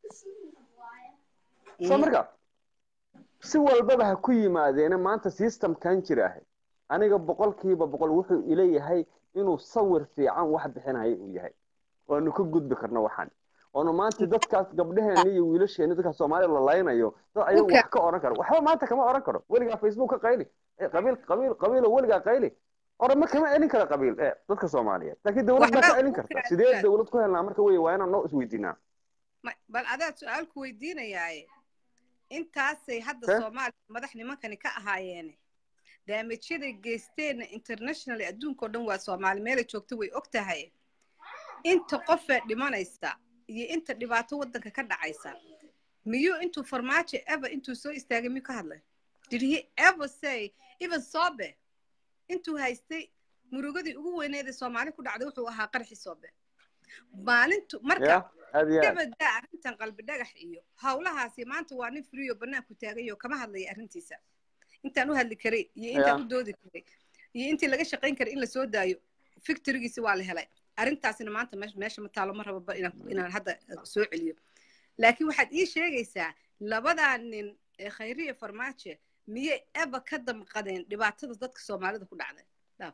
Speaker 2: soo marka si walbaba ha ku yimaadeena maanta systemkan jira ahay aniga boqolkiiba boqol wuxuu ileeyahay inuu sawir fiican wax bixinaya uu yahay waanu ka gudbi karno waxaan oonu maanta dadkaas gabdheheena iyo wiilasheena dadka soomaaliya la laynayo dad ayagu wax ka oran karo waxba maanta kama oran karo weligaa facebook ka qayli qabiil qabiil qabiilo weligaa qayli orama kama celin kara qabiil dadka soomaaliyeed laakiin dowlad baa ka celin karta sidee dowlad ku helnaa marka wey waa inaan noo isweydiinaa
Speaker 1: bal adaa su-aal ku weydiinayaaye intaasay hadda soomaaliya madax nimankani ka ahaayeene daamijyaday geysteenna internationally adduunkao dhan waa soomaali meelay joogto way og tahay inta qofee dhimanaysa iyo inta dhibaato waddanka ka dhacaysa miyuu intuu farmaajo ever intuu soo istaagay miyuu ka hadlay did he ever say even soobe intuu haystay murugadii ugu weyneeda soomaali ku dhacday wuxuu ahaa qarxi soobe maalintu marka dabadaa arrintan qalbi dhagax iyo howlahaasi maanta waa nin friyo banaanku taagayo kama hadlaya arrintiisa intaan u hadli karay iyo intaan u doodi karay iyo intii laga shaqayn karay in la soo daayo fictorigiisi waa la helay arrintaasina maanta meesha ma taalo ma rababa inaan hadda soo celiyo laakiin waxaad ii sheegaysaa labadaa nin ee khayriya farmaajo miyay eba ka damqadeen dhibaatada dadka soomaalida ku dhacday dhaaf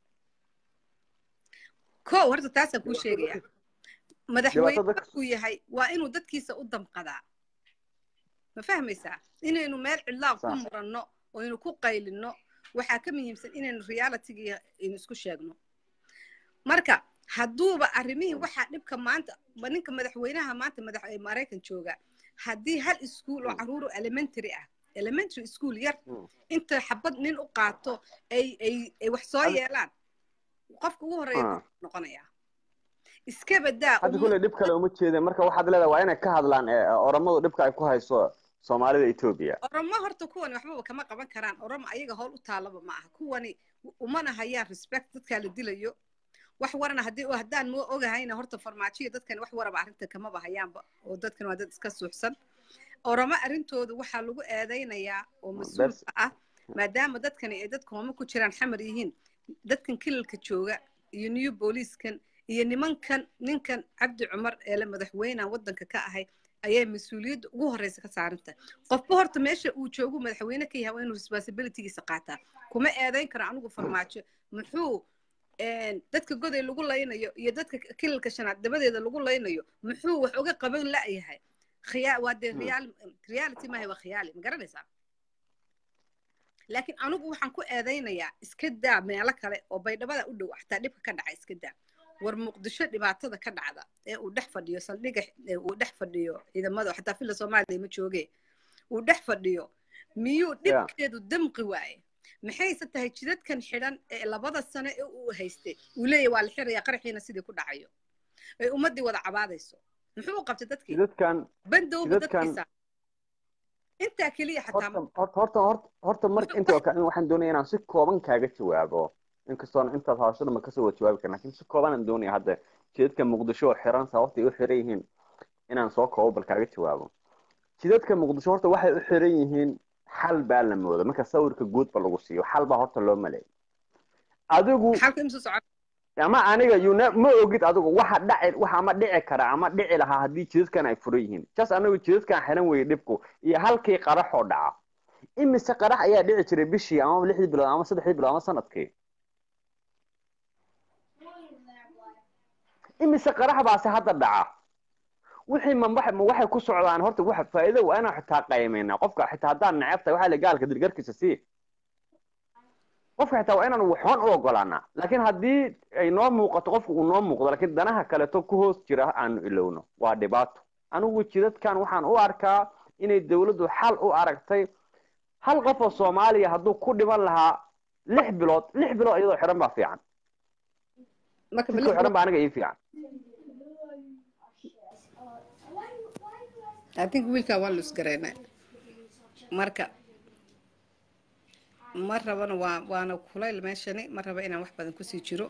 Speaker 1: ko horta taasaan kuu sheegaya madaxweyne markuu yahay waa inuu dadkiisa u damqadaa ma fahmaysaa inaynu meel cidlaa ku muranno oo aynu ku qaylinno waxaa ka muhiimsan inaynu realityga aynu isku sheegno marka hadduuba arrimihii waxaa dhibka maanta ninka madaxweynaha maanta madax maraykan jooga haddii hal iskuul oo caruuro elementary ah elementary school yar inta xabad nin u qaato ay ay ay wax soo yeelaan qofka ugu horreeya noqonaya iska badaa
Speaker 2: hadda kule dhib kale uma jeedeen marka waxaad leedahay waa inay ka hadlaan oromadu dhibka ay ku hayso soomaalida etoobiya
Speaker 1: oromo horta kuwani waxbaba kama qaban karaan oromo ayaga howl u taalaba ma aha kuwani umana hayaan respect dadkaa la dilayo wax warana haddii haddaan moo ogahayna horta farmaajiya dadkan wax waraba arrinta kamaba hayaanba oo dadkan waa dad iska suuxsan oromo arrintooda waxaa lagu eedaynayaa oo mas-uulka ah maadaama dadkani ay dadka homo ku jiraan xamar yihiin dadkan kilalka jooga iyo new booliiskan iyo nimankan ninkan cabdi cumar ee la madaxweyneha waddanka ka ahay ayay mas-uuliyadda ugu horreysa ka saaranta qofba horta meesha uu joogu madaxweyne ka yahay waa inuu responsibilitygiisa qaataa kuma eedayn karo anigu farmaajo muxuu dadka goday lagu laynayo iyo dadka kilalka shanaad dabadeeda lagu laynayo muxuu wax uga qaban la'yahay khiyaa waa dee real reality maahay waa khiyaali ma garanaysaa laakiin anigu waxaan ku eedaynayaa iska daa meelo kale oo baydhabada u dhow xataa dhibka ka dhaca iska daa war muqdisho dhibaatada ka dhacda ee uu dhex fadhiyo saldhiga uu dhex fadhiyo ciidamada xataa filla soomaaliya ma jooge uu dhex fadhiyo miyuu dhibkeedu damqi waaye maxayse tahay jidadkan xidhan ee labada sano ee uu haystay uu leeyahy waa la xirayaa qaraxiina sidii ku dhacayo ay ummaddii wada cabaadayso muxuu u qabtay dadkii bandowba dadkiisa intaa keliya
Speaker 2: xataa horta marka inta waxaan doonaya inaan si kooban kaaga jawaabo inkastoon intaas hawshada ma kasoo wada jawaabi karin lakin si koobanaan doonaya hadda jidadka muqdisho oo xiran sababtay u xiran yihiin inaan soo koobo bal kaaga jawaabo jidadka muqdisho horta waxay u xiran yihiin xal baa la mooda marka sawirka guudba lagu siiyo xal baa horta loo maleeyay adigu ama aniga yuna ma ogid adigu waxa dhaci waxa ama dhici kara ama dhici lahaa haddii jidadkan ay furan yihiin jas anagu jidadkan xiran weeye dhibku iyo halkii qaraxoo dhaca imise qarax ayaa dhici jiray bishii ama lixdii bilood ama saddexdii bilood ama sanadkii imise qarax baase hadda dhaca wixii ma waxay ku socdaan horta waxa faa'iido waa inaan xitaa qaymaynaa qofka xitaa haddaan neceb tahay waxaa la gaalka dirgarkiisa sii qofka xitaa waa inaan waxoon u ogolaanaa laakiin haddii ay noo muuqato qofka uu noo muuqdo laakiin danaha kaleeto ku hoos jira aanu ilowno waa dhibaato anigu jidadkan waxaan u arkaa inay dowladdu xal u aragtay hal qof oo soomaaliya hadduu ku dhiman lahaa lix bilood lix bilood iyadoo xiran baa fiican sidkoo xiran baa aniga ii fiican
Speaker 1: I think wiilkaa waa lus garaynaa marka ma rabana waa waana kulayl meeshani ma raba inaan wax badan kusii jiro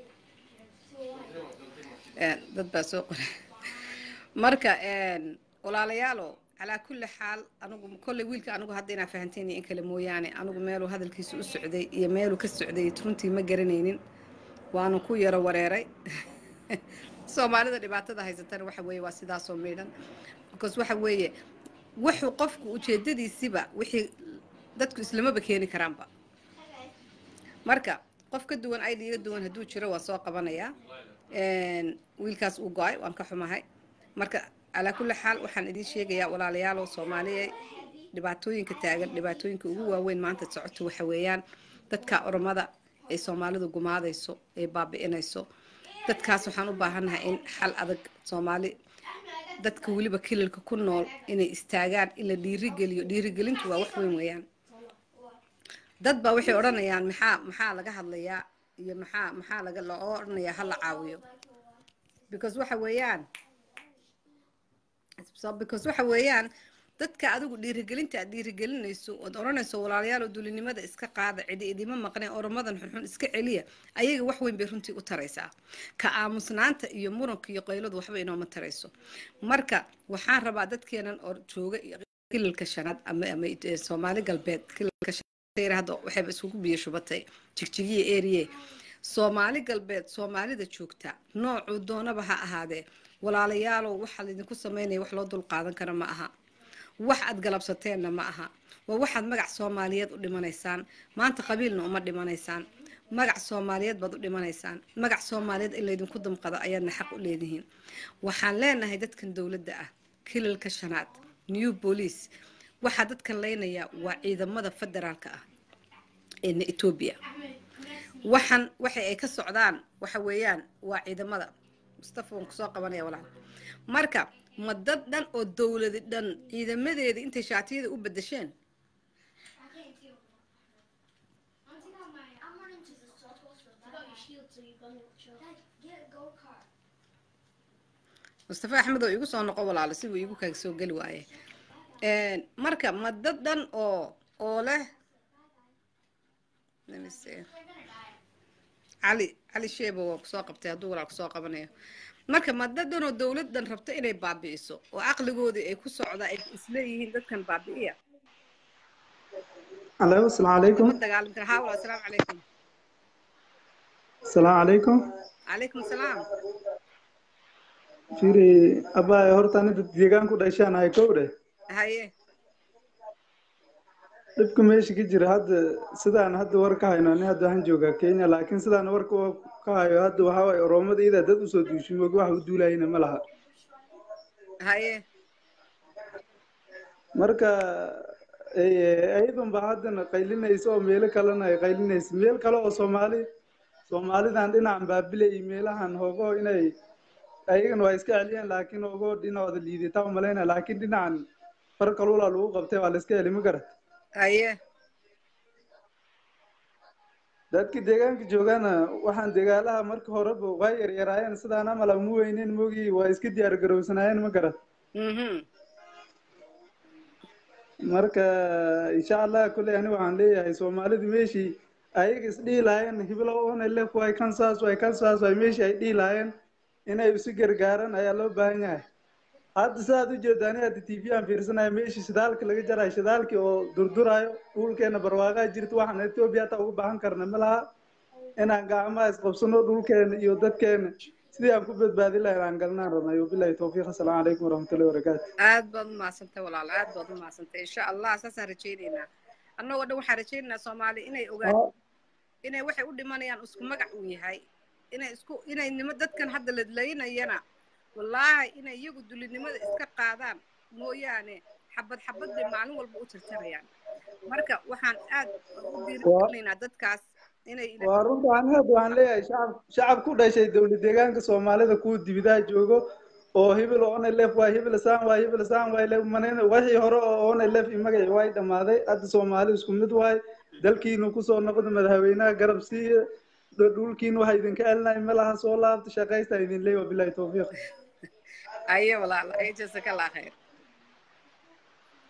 Speaker 1: Een, dad baa soo qoray marka een, walaalayaalo calaa kulli xaal anigu kolley wiilka anigu hadda inaa fahanteen iyo in kale mooyaane anigu meeluu hadalkiisa u socday iyo meeluu ka socday runtii ma garanaynin waana ku yaro wareeray soomaalida dhibaatada haysatana waxa weeye waa sidaasoo miidhan because waxa weeye wuxuu qofku ujeedadiisiba wixii dadku islamaba keeni karaanba marka qof ka duwan ayd iga duwan hadduu jiro waan soo qabanayaa Een, wiilkaas uu go-ay waan ka xumahay marka calaa kulli xaal waxaan idiin sheegayaa walaalayaalow soomaaliya dhibaatooyinka taagan dhibaatooyinka ugu waaweyn maanta socoto waxa weeyaan dadka oromada ay soomaalidu gumaadayso ay baabi'inayso dadkaas waxaan u baahannahay in xal adag soomaali dadka weliba kilalka ku nool inay istaagaan in la dhiirigeliyo dhiirigelintu waa wax weyn weeyaan dad baa waxay odhanayaan maxaa maxaa laga hadlayaa iyo maxaa maxaa laga loo odhanayaa ha la caawiyo because waxa weeyaan so because waxa weeyaan dadka adigu dhiirigelinta aad dhiirigelinayso ood odhanayso walaalayaal oo dulinimada iska qaada cidi idima maqneen oromadan xunxun iska celiya ayaga wax weyn bay runtii u taraysaa ka aamusnaanta iyo muranka iyo qayladu waxba inooma tarayso marka waxaan rabaa dadkeenan oo jooga kilalka shanaad ama ama eh, soomaali galbeed kilalka shanaad hadda waxayba iskugu biyo shubatay jigjigiya eriye soomaali galbeed soomaalida joogta noocuu doonaba ha ahaadee walaalayaalow waxaa laydinku sameynaya wax loo dul qaadan kara ma aha wax aad galabsateenna ma aha waa waxaad magac soomaaliyeed u dhimanaysaan maanta qabiilna uma dhimanaysaan magac soomaaliyeed baad u dhimanaysaan magac soomaaliyeed in laydinku damqado ayaadna xaq u leedihiin waxaan leenahay dadkan dowladda ah kilalka shanaad new police waxaa dadkan leynayaa waa ciidamada federaalka ah ee etoobiya waxaan waxa ay ka socdaan waxa weeyaan waa ciidamada mustafa waan kusoo qabanaya walaal marka ma dad dhan oo dowladi dhan ciidamadeedii intay shaatiyada u bedesheen
Speaker 3: I can't do. I'm taking out my. I'm running to the salt hospital. Take out your shield so you go to chill. Dad, get a go kart.
Speaker 1: mustafa axmed oo igu soo noqo walaalo si uu igu kaaga soo geli waaye Een, marka ma dad dhan oo oo leh Let me see. cali cali sheeba waa kusoo qabtay hadduu walaal kusoo qabanayo marka ma dad dhan oo dowladdan rabto inay baabi'iso oo caqligoodii ay ku socda ay isleeyihiin dadkan baabi'iya
Speaker 4: Hello, السلام عليكم
Speaker 1: ma dagaalami kara haa walaal asalaamu calaykum
Speaker 4: السلام عليكم
Speaker 1: calaykum salaam
Speaker 4: fiiri abaa horta aniga deegaan ku dhashaan ahay kowdhe
Speaker 1: haye
Speaker 4: dhibka meesha ka jira hadda sidaan hadda war ka hayno ani hadda waxaan joogaa kenya laakiin sidaan warka oo ka hayo hadda waxaa waaye oromada iyadaa dad usoo duushin moog wax u duulayna ma laha
Speaker 1: haye
Speaker 4: marka ayadan ba haddana qaylinaysa oo meelo kalena ay qaylinaysa meel kale oo soomaali soomaalidan dhinacan baabile iyo meelahan hogo inay ayagana waa iska celiyeen laakiin hogo dhinacooda liidata umalayna laakiin dhinacan far kalula lagu qabtay waa la iska celi ma garat
Speaker 1: haye
Speaker 4: dadka deegaanka joogana waxaan degaalaha marka horeba waa yaryaraayeen sidaan amal ama weyneyn mogi waa iska diyaar garowsanaayeen ma garat
Speaker 1: mhm
Speaker 4: marka insha allah kolley ani waxaan leeyahay soomaalidu meeshii ayaga isdhihi lahaayeen hiblo one lef way kansas way kansas way meeshii ay dhihi lahaayeen inay isu gargaaraan ayaa loo baahan yahay hadda sidaad u jeeda ani hadda t v aan fiirsanaya meeshii shidaalka laga jarayo shidaalkii oo durdurayo dhulkeena barwaaqaa jirta waxaan etoobiya hataa uga baahan karna ma laha inaan gacmaha isqabsano dhulkeena iyo dadkeena sidii aan ku badbaadin lahayn aan galnaan rabnay wabilahi towfiiq assalaamu calaykum waraxmatullahi wabarakaatu
Speaker 1: aad baad umahadsantay walaal aad baad umahadsantay insha allah saasaan rajaynaynaa annagoo dhan waxaan rajaynaynaa soomaali inay ogaan inay waxay u dhimanayaan isku magac uu yahay inay isku inay nimo dadkan hadda ladlaynayana wallaahi inay iyagu dulinimada iska qaadaan mooyaane xabad xabad bay maalin walba u tirtirayaan marka waxaan aad u diirigelinaynaa dadkaas inay
Speaker 4: waa runta ani hadda waxaan leeyahay shacab shacab ku dhashay dowlad deegaanka soomaalida kuwa dibidaha joogo oo hibil one lef waay hibil saan waay hibil saan waay le manayna wixii hore oo one lef i magaci waay dhammaaday hadda soomaali isku mid waay dalkiinu kusoo noqda madaxweynaha garab siiya dhulkiinu waxa idinka celinaya malaha soo laabta shaqaysta idin leey wabilahi towfiiq
Speaker 1: aye walaal aye jasaka allah khayr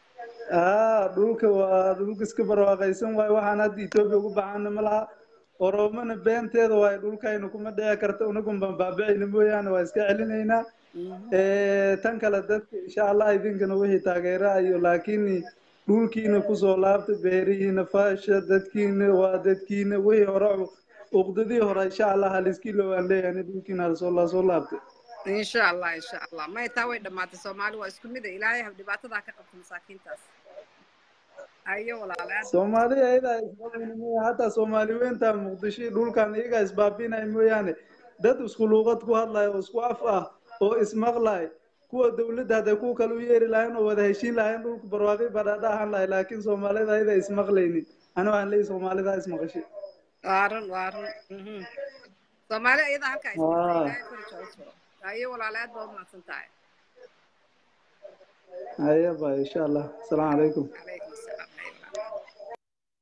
Speaker 4: aa dhulka waa dhulka iska barwaaqaysan waaye waxaan hadda etoobiya ugu baxaana ma laha oromona beenteeda waaye dhulkayna kuma dhici karta unagun baan baabicayna mooyaane waa iska celinaynaa tan kale dadka insha allah idinkana wixii taageera iyo laakiin dhulkiina kusoo laabta beerihiina faasha dadkiina waa dadkiina wixii hore uqdadii hore insha allah haliskilo waan leeyahay dhulkiina halasoo lasoo laabtay
Speaker 1: insha allah insha allah may taa way dhammaatay soomaali waa isku mid a ilaahay hab dhibaatadaa ka qabta masaakiintaas ayo walaalaad
Speaker 4: soomaaliya ayadaa isbaabina mooya hataa soomaali weynta muqdisho dhulkan iyagaa isbaabinaya mooyaane dad isku luuqad ku hadlaya oo isku af ah oo ismaqlay kuwa dawladda hadday kuwa kale u yeeri lahayn oo wada heshiin lahayn dhulka barwaaqi badhaadha ahaan lahay laakiin soomaalida ayada ismaqlaynin ani waxaan leeyahay soomaalida ismaqashay
Speaker 1: waa run waa run mhm. soomaali ayadaa halkaa
Speaker 4: Waa.
Speaker 1: ismaqlay ayo walaalaad baa umahadsan tahay
Speaker 4: haya ba insha allah asalaamu calaykum
Speaker 1: calaykum asalaam Haye walaal.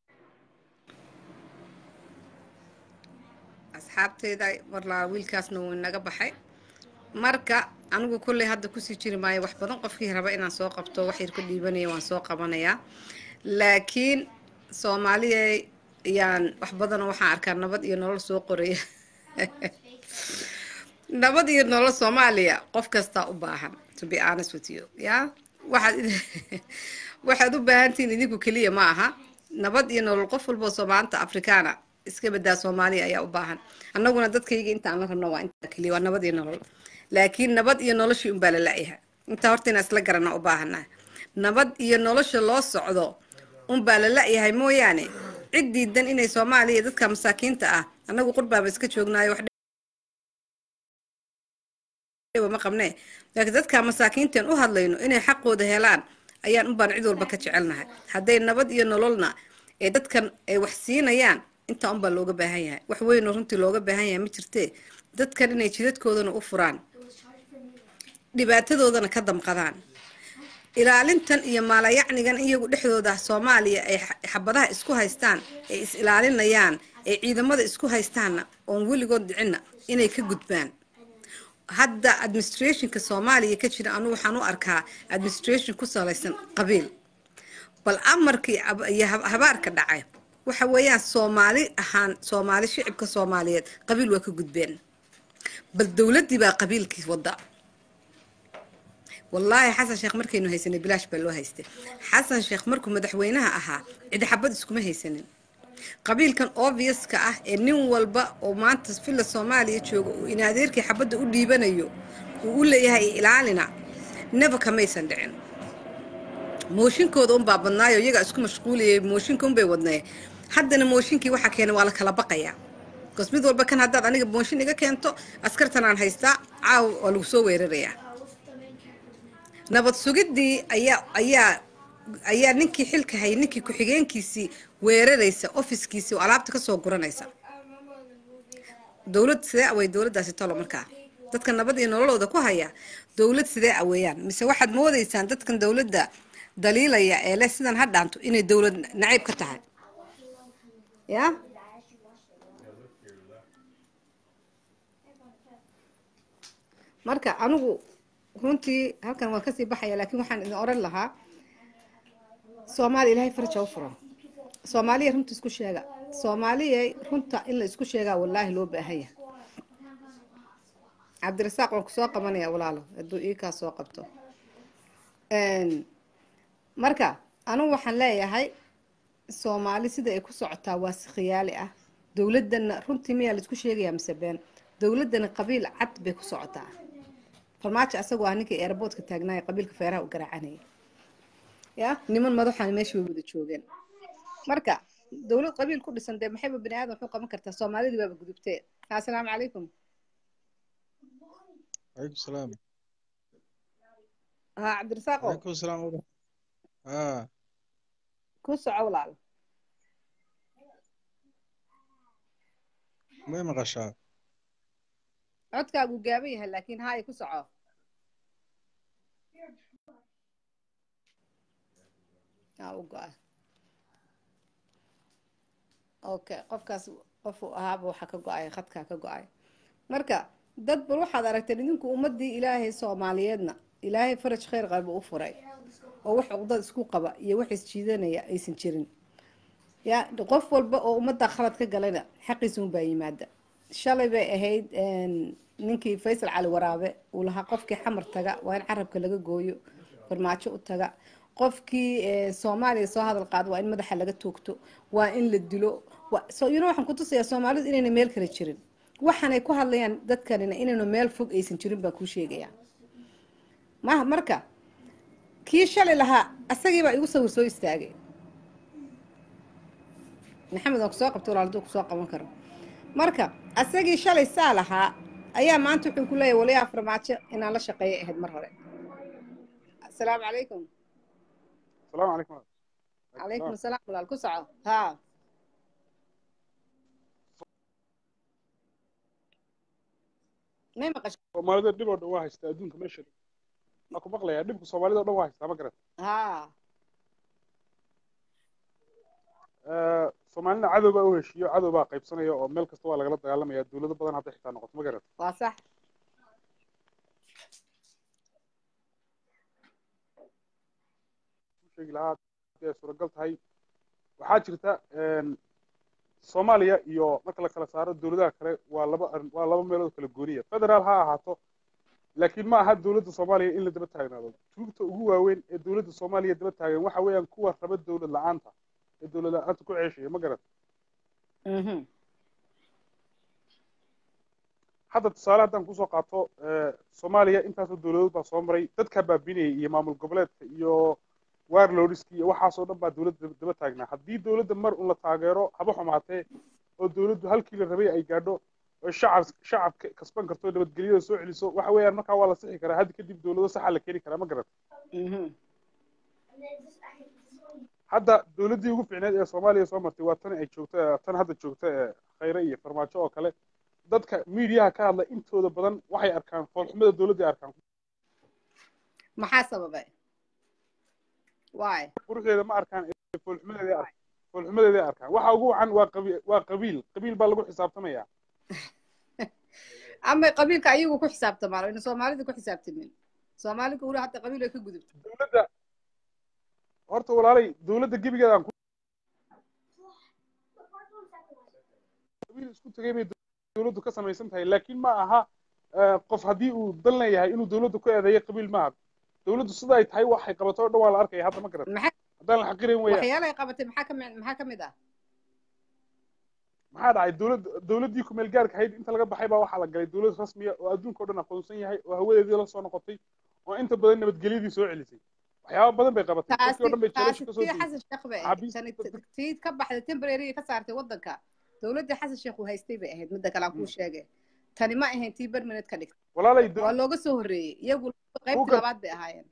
Speaker 1: asxaabteyda warlaa wiilkaasna wuu inaga baxay marka anigu kolley hadda kusii jiri maayo wax badan qofkii raba inaan soo qabto wax yar ku dhiibanaya waan soo qabanayaa laakiin soomaaliya yaan wax badanoo waxaan arkaa nabad iyo nolol soo qoraya nabad iyo nolol soomaaliya qof kastaa u baahan to be honest with you ya waxaad waxaad u baahantihiin idinku keliya ma aha nabad iyo nolol qof walboo soomaalanta afrikaana iska badaa soomaaliya ayaa u baahan annaguna dadkayga intaan la rabno waa intaa keliya waa nabad iyo nolol laakiin nabad iyo noloshii unbaa la la-yaha intaa horta inaan isla garana u baahana nabad iyo nolosha loo socdo unbaa la la-yahay mooyaane cid diidan inay soomaaliya dadka masaakiinta ah annagu qurbaaba iska joognaayo wax dhiba ma qabnee laakiin dadka masaakiinteen u hadlayno inay xaqooda helaan ayaan unbaan cid walba ka jecelnahay hadday nabad iyo nololna ee dadkan ay wax siinayaan intaa unbaa looga baahan yahay wax weynoo runtii looga baahan yahay ma jirtee dadkan inay jidadkoodana u furaan dhibaatadoodana ka damqadaan ilaalintan iyo maalayacnigan iyagu dhexdooda soomaaliya ay xa- xabadaha isku haystaan ay is ilaalinayaan ay ciidamada isku haystaanna oon weligood dhicinna inay ka gudbaan hadda administrationka soomaaliya ka jira anu waxaan u arkaa administration ku salaysan qabiil bal amarkii ab- iyo hab- habaarka dhacay waxa weeyaan soomaali ahaan soomaali shicibka soomaaliyeed qabiil waa ka gudbeen bal dowladdii baa qabiilkii wadda wallaahi xasan sheekh markaynu haysanay bilaash baa loo haystay xasan sheekh markuu madaxweynaha ahaa cidi xabad iskuma haysanin qabiilkan obviouska ah ee nin walba oo maanta villa soomaaliya jooga uu in adeerkii xabadda u dhiibanayo uu u leeyahay ilaalina neba kamaysan dhicin mooshinkooda unbaa badnaayo iyagaa isku mashquulayay mooshinka unbay wadnay haddana mooshinkii waxaa keenay waa la kala baqayaa bas mid walba kan haddaad aniga mooshin iga keento askartan aan haystaa caawa waa lagu soo weerarayaa nabad sugiddii ayaa ayaa ayaa ninkii xilka hayay ninkii ku-xigeenkiisii weeraraysa ofiskiisii oo alaabta kasoo guranaysa dowlad sidee awey dowladdaasi talo markaa dadka nabad iyo nololooda ku haya dowlad sidee aweeyaan mise waxaad moodaysaan dadkan dowladda daliilaya ee leh sidan ha dhaanto inay dowlad nacayb ka tahay ya marka anigu runtii halkan waan kasii baxaya laakiin waxaan idin oran lahaa soomaaliya ilaahay faraja u furo soomaaliya runta isku sheega soomaaliya runta in la isku sheegaa wallaahi loo baahan yahay cabdirasaaq waan kusoo qabanaya walaalo hadduu iikaa soo qabto marka anigu waxaan leeyahay soomaali sida ay ku socotaa waa si khiyaali ah dowladana runtii miyaa laisku sheegayaa mise been dowladana qabiil cad bay ku socotaa farmaajo asagoo ah ninkii airboortka taagnaaya qabiilka feeraha u garaacanaya ya niman madaxan meesha way wada joogeen marka dowlad qabiil ku dhisan dee maxayba bani aadam wuxuu qaban kartaa soomaalidii baaba gudubtee assalaamu calaykum
Speaker 5: عليكم السلام
Speaker 1: ha cabdirasaaqo
Speaker 5: عليكم السلام ورحمة اه
Speaker 1: ku soco walaal
Speaker 5: ما مقشع
Speaker 1: codkaagu gaaban yahay laakiin haay ku soco aa u go-a okay qofkaas qofuu ahaaba waxaa ka go-ay khadkaa ka go-ay marka dad bal waxaad aragteen idinku ummadii ilaahay soomaaliyeedna ilaahay faraj khayr qalba u furay oo wax cuqdad isku qaba iyo wax isjiidanaya aysan jirin ya qof walba oo ummadda khalad ka galayna xaqiisa unbaa yimaada shalay bay ahayd ninkii faysal cali waraabe uu lahaa qofkii xamar taga waa in carabka laga gooyo farmaajo u taga qofkii soomaaliya soo hadal qaado waa in madaxa laga toogto waa in la dilo so you know waxaan kutusayaa soomaalidu inayna meel kale jirin waxaanay ku hadlayaan dadkanina inaynu meel fog aysan jirin baan kuu sheegayaa ma marka kii shalay lahaa asagiibaa igu sawir soo istaagay maxamed aan kusoo qabto walaal haduu kusoo qaban karo marka asagii shalay saa lahaa ayaa maanta wuxuu ku leeyahay waliyaa farmaajo inaan la shaqeeya ahayd mar hore asalaamu calaykum
Speaker 6: السلام عليكم
Speaker 1: calaykum asalaam walaal ku soco haa may maqasho
Speaker 6: soomaalida dhib oo dhan waa haystaa adduunka meesha waa ku maqlayaa dhibka soomaalida o dhan waa haystaa ma garan
Speaker 1: haa
Speaker 6: soomaalina cadow baa u heshiiyo cadow baa qaybsanaya oo meel kasta waa lagala dagaalamaya dowlado badan hadday xitaa noqoto ma garan
Speaker 1: waa sax
Speaker 6: sheegi lahaa hadii ay suuragal tahay waxaa jirta soomaaliya iyo marka la kala saaro dowladaha kale waa laba arrin waa laba meelood kala gooniya federaal ha ahaato laakiin ma aha dowladda soomaaliya in la daba taagnaado tuugta ugu waaweyn ee dowladda soomaaliya daba taagan waxa weeyaan kuwa raba dowlad la-aanta ee dowlad la-aanta ku ceeshaya ma garan hadda tusaale haddaan kusoo qaato soomaaliya intaasoo dowladood baa soo maray dadkaa baabinayay iyo maamul goboleedka iyo warlordski iyo waxaasoo dhan baa dowladda daba taagnaa haddii dowladda mar un la taageero haba xumaatee oo dowladdu halkii la rabay ay gaadho oo shacab shacabka kasban karto nabadgelyada soo celiso waxa weeyaan markaa waa la sixi karaa hadda kadib dowlado saxa la keeni karaa ma garan hadda dowladdii ugu fiicneed ee soomaaliya soo martay waa tan ay joogta tan hadda joogta ee khayre iyo farmaajo oo kale dadka miidiyaha ka hadla intooda badan waxay arkaan foolxumada dowladday arkaan
Speaker 1: maxaa sababay waay
Speaker 6: quruxdeeda ma arkaan foolxumadeeda arkaan foolxumadeeda arkaan waxa ugu wacan waa qabiil waa qabiil qabiil baa lagu xisaabtamaya
Speaker 1: ama qabiilka ayagu ku xisaabtamaan ina soomaalida ku xisaabtamin soomaalida weli hadda qabiil ay ka gudubto
Speaker 6: dowladda horta walaalay dowladda gebigeedaan ku qabiil isku tegay bay dowladdu ka samaysan tahay laakiin ma aha qof haddii uu dan leeyahay inuu dowladda ku eedeeyo qabiil maaha dowladdu sida ay tahay waxay qabato o dhan waa la arkaya hadda ma garan haddaan la xaqirin weeyaan
Speaker 1: waxyaala ay qabatay maxaa kami maxaa kamid ah
Speaker 6: maxaa dhacay dowlad dowladdii kumeel gaarka ahayd inta laga baxay baa waxaa la galay dowlad rasmiya oo adduunka o dhan aqoonsan yahay oo hawadeedii la soo noqotay oo inta badan nabadgelyadii soo celisay waxyaaba badan bay qabatay dadkii o dhan bay jelasha kasoo
Speaker 1: tii xasan sheekh bay ahayd tii ka baxday temporary ka saartay waddanka dowladdii xasan sheekh uu haystay bay ahayd midda kale aan kuu sheegay tani ma ahayn tii bermined ka dhigtay
Speaker 6: walaalay
Speaker 1: waa looga soo horreeyey iyagu qaybtii labaad bay ahaayeen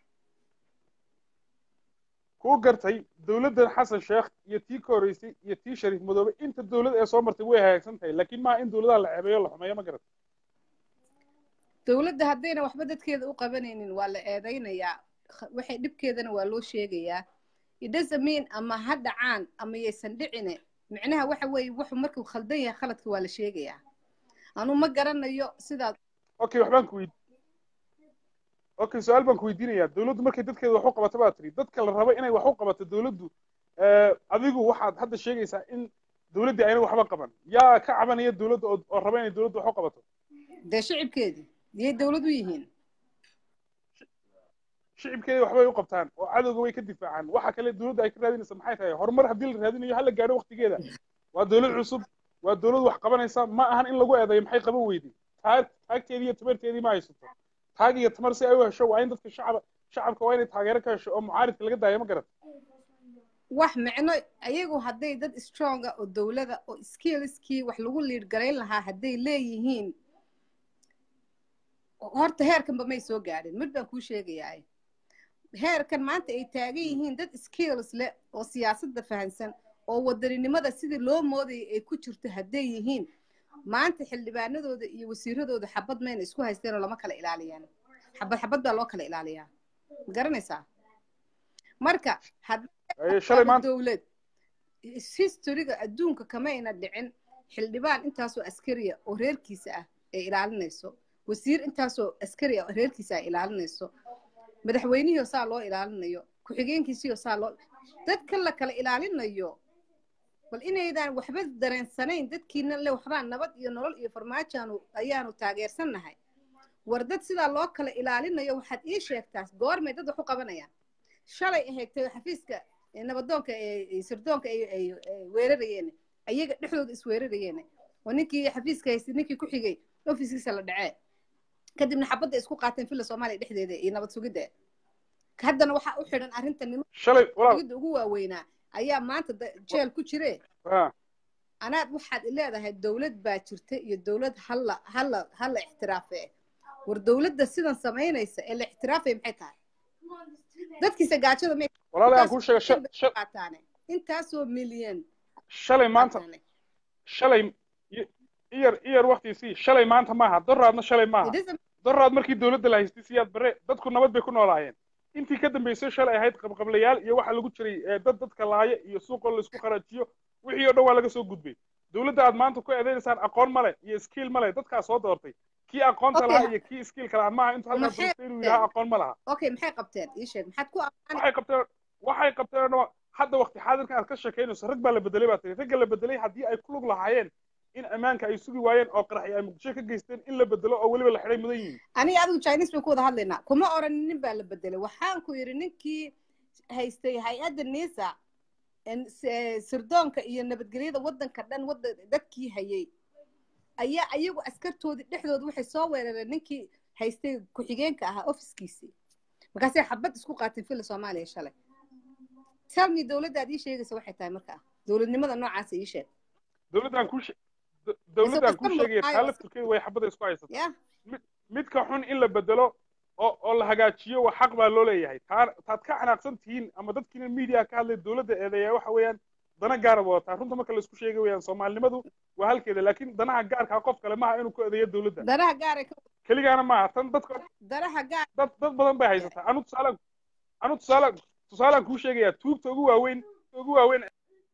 Speaker 6: kuu gartay dowladdan xasan sheekh iyo tii ka horreysay iyo tii shariif madoobe inta dowlad ee soo martay way hagaagsan tahay laakiin maaha in dowladaha la ceebeeyo la xumeeyo ma garat
Speaker 1: dowladda haddayna waxba dadkeeda u qabanaynin waa la eedaynayaa waxay dhibkeedana waa loo sheegayaa idhasamin ama ha dhacaan ama yaysan dhicine micnaha waxa weeye wuxuu markuu khaldan yahay khaladka waa la sheegayaa anuu ma garanayo sidaad
Speaker 6: okay waxbaan ku weydi okay su-aal baan ku weydiinayaa dowladdu markay dadkeeda wax u qabato baa tiri dadka la rabo inay wax u qabato dowladdu adigu waxaad hadda sheegaysaa in dowladdii ayna waxba qaban yaa ka cabanaya dowladda oo raba inay dowladdu wax u qabato
Speaker 1: dee shicibkeedii yay dowlad u yihiin
Speaker 6: shicibkeeda waxbay u qabtaan oo cadowga way ka difaacaan waxa kale dowladda ay ka raadinaysa maxay tahay horumar haddii la raadinayo hala gaadho waktigeeda waa dowlad cusub waa dowlad wax qabanaysa ma ahan in lagu eedayo maxay qaban weyday taag taagteedii iyo tamarteedii ma haysato taag iyo tamar si ay u hesho waa in dadka shacab shacabka waa inay taageero ka hesho oo mucaaridka laga daayo ma garat
Speaker 1: wax micno ayagu hadday dad stronga oo dowlada oo skillskii wax lagu liid garayn lahaa hadday leeyihiin horta heerkanba may soo gaadhin mid baan kuu sheegayaa heerkan maanta ay taagan yihiin dad skills leh oo siyaasadda fahansan oo wadaninimada sidii loo moodayay ay ku jirto hadday yihiin maanta xildhibaanadooda iyo wasiiradooda xabad mayna isku haysteenoo lama kala ilaaliyaan xabad xabad baa loo kala ilaaliyaa ma garanaysaa marka dowlad historyga adduunka kamayna dhicin xildhibaan intaasoo askariya oo reerkiisa ah ay ilaalinayso wasiir intaasoo askari ah oo reerkiisa ay ilaalinayso madaxweynihii saa loo ilaalinayo ku ku-xigeenkiisiyo saa loo dadka la kala ilaalinayo bal inaydaan waxba dareensanayn dadkiina le waxbaa nabad iyo nolol iyo farmaajaanu ayaanu taageersannahay war dad sidaa loo kala ilaalinayo waxaad ii sheegtaa goormay dad wax u qabanayaan shalay aheegtay xafiiska ee nabadoonka ee ee sirdoonka ay ay ay weerarayeen ayaga dhexdooda isweerarayeen oo ninkii xafiiska haystay ninkii ku xigay ofiskiisa la dhacee kadibna xabadda isku qaateen filla soomaaliya dhexdeeda iyo nabad sugidda haddana waxaa u xidhan arrinta nimanka
Speaker 6: shalay walaal
Speaker 1: sugidda ugu waaweynaa ayaa maanta da- jeel ku jire
Speaker 6: ah,
Speaker 1: anaad waxaad leedahay dowlad baa jirta iyo dowlad halla halla halla ixtiraafe war dowladda sidan samaynaysa ee la ixtiraafay maxay tahay dadkiisa gaajada may
Speaker 6: walaal aan kuu sheega sha- sha-
Speaker 1: qaataane intaasoo milyan
Speaker 6: shalay maanta
Speaker 1: qaataane.
Speaker 6: shalay i- iyar iyar waktiisii shalay maanta maaha doraadna shalay maaha
Speaker 1: It isn't-
Speaker 6: doraad markii dowladda la haystay siyaad bare dadku nabad bay ku noolaayeen intii ka dambaysay shalay ahayd qabqablayaal iyo waxaa lagu jiray eh, dad dadka laaya iyo suuqoo laisku qaraajiyo wixii oo dhan waa laga soo gudbay dowladda aad maanta ku eedeynaysaan aqoon male iyo skiil male dadkaa soo doortay kii aqoonta
Speaker 1: Okay.
Speaker 6: lahaa iyo kii skiilka lahaa maaha intuu halkaa
Speaker 1: Maxay
Speaker 6: doortay inuu yidhaha aqoon ma laha
Speaker 1: okay maxay qabteen ii sheeg maxaad ku ammaanay
Speaker 6: waxay qabteen waxay qabteen oo dhan hadda waqti xaadirkan aad ka sheekaynayso rag baa la bedelay baa tiri ragga la bedelay haddii ay ku lug lahaayeen in ammaanka ay sugi waayeen oo qaraxi ay muqdisho ka geysteen in la bedelo oo weliba la xidhay mudan yihiin
Speaker 1: aniga adigu chinese baan ku wada hadlaynaa kuma oran nin baa la bedelay waxaan ku yidhi ninkii haystay hay-adda nisa en- s- sirdoonka iyo nabadgelyada waddanka dhan wadda dadkii hayay ayaa ayagu askartoodii dhexdooda waxay soo weerareen ninkii haystay ku-xigeenka ahaa ofiskiisii markaasay xabad isku qaateen filla soomaaliya shalay telmi dowladda aad ii sheegaysa waxay tahay markaa dowladnimada noocaasa ii sheeg
Speaker 6: dowladdaan kuu she- do- dowladdaan kuu
Speaker 1: Isagoo
Speaker 6: sheegaya
Speaker 1: samur-
Speaker 6: taa lafturkeeda way xabada isku haysata
Speaker 1: ya
Speaker 6: midka xun in la bedelo oo oo la hagaajiyo waa xaq baa loo leeyahay taa taad ka xanaaqsan tihiin ama dadkiina media ka hadlay dowladda eedeeya waxa weeyaan dana gaara wadataa runta marka laisku sheegay weeyaan soomaalinimadu waa halkeeda laakiin danaha gaarkaa qof kale maaha inuu ku eedeeyo dowladda
Speaker 1: danaha gaaray ka
Speaker 6: keligaana maaha tan dadka
Speaker 1: danaha gaar
Speaker 6: dad dad badan bay haysataa anu tusaale anu tusaale tusaalaan kuu sheegayaa tuugta ugu waaweyn ugu waaweyn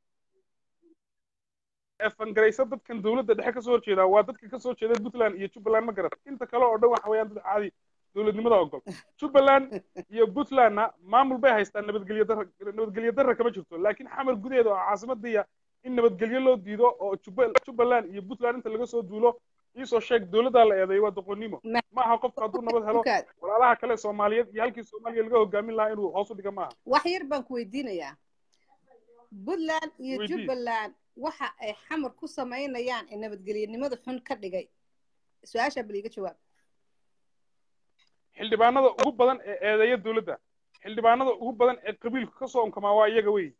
Speaker 6: ee fangaraysa dadkan dowladda dhexe kasoo horjeeda waa dadka kasoo jeeda puntland iyo jubbaland ma garat inta kale oo dhan waxa weeyaan dad caadi dowladnimada ogol jubbaland iyo puntlandna maamul bay haystaan nabadgelyo darra nabadgelyo darra kama jirto laakiin xamar gudaheeda oo caasimadiya in nabadgelyo loo diido oo Jubba- jubbaland iyo puntland inta laga soo duulo iisoo sheeg dowladdaa la eedeeyo waa doqonnimo
Speaker 1: Ma-
Speaker 6: ma aha qofka hadduu nabad helo
Speaker 1: Dukaad.
Speaker 6: walaalaha kale soomaaliyeed iyo halkii soomaaliya laga hogaamin lahaa inuu hoos u dhiga maaha
Speaker 1: wax yar baan ku weydiinayaa puntland iyo
Speaker 6: Weydii.
Speaker 1: jubbaland waxa ay xamar ku samaynayaan ee nabadgelyanimada xun ka dhigay su-aashaa bal iiga jawaab
Speaker 6: xildhibaanada ugu badan ee eedeeya dowladda xildhibaanada ugu badan ee qabiilku ka soo unkamaa waa iyaga wey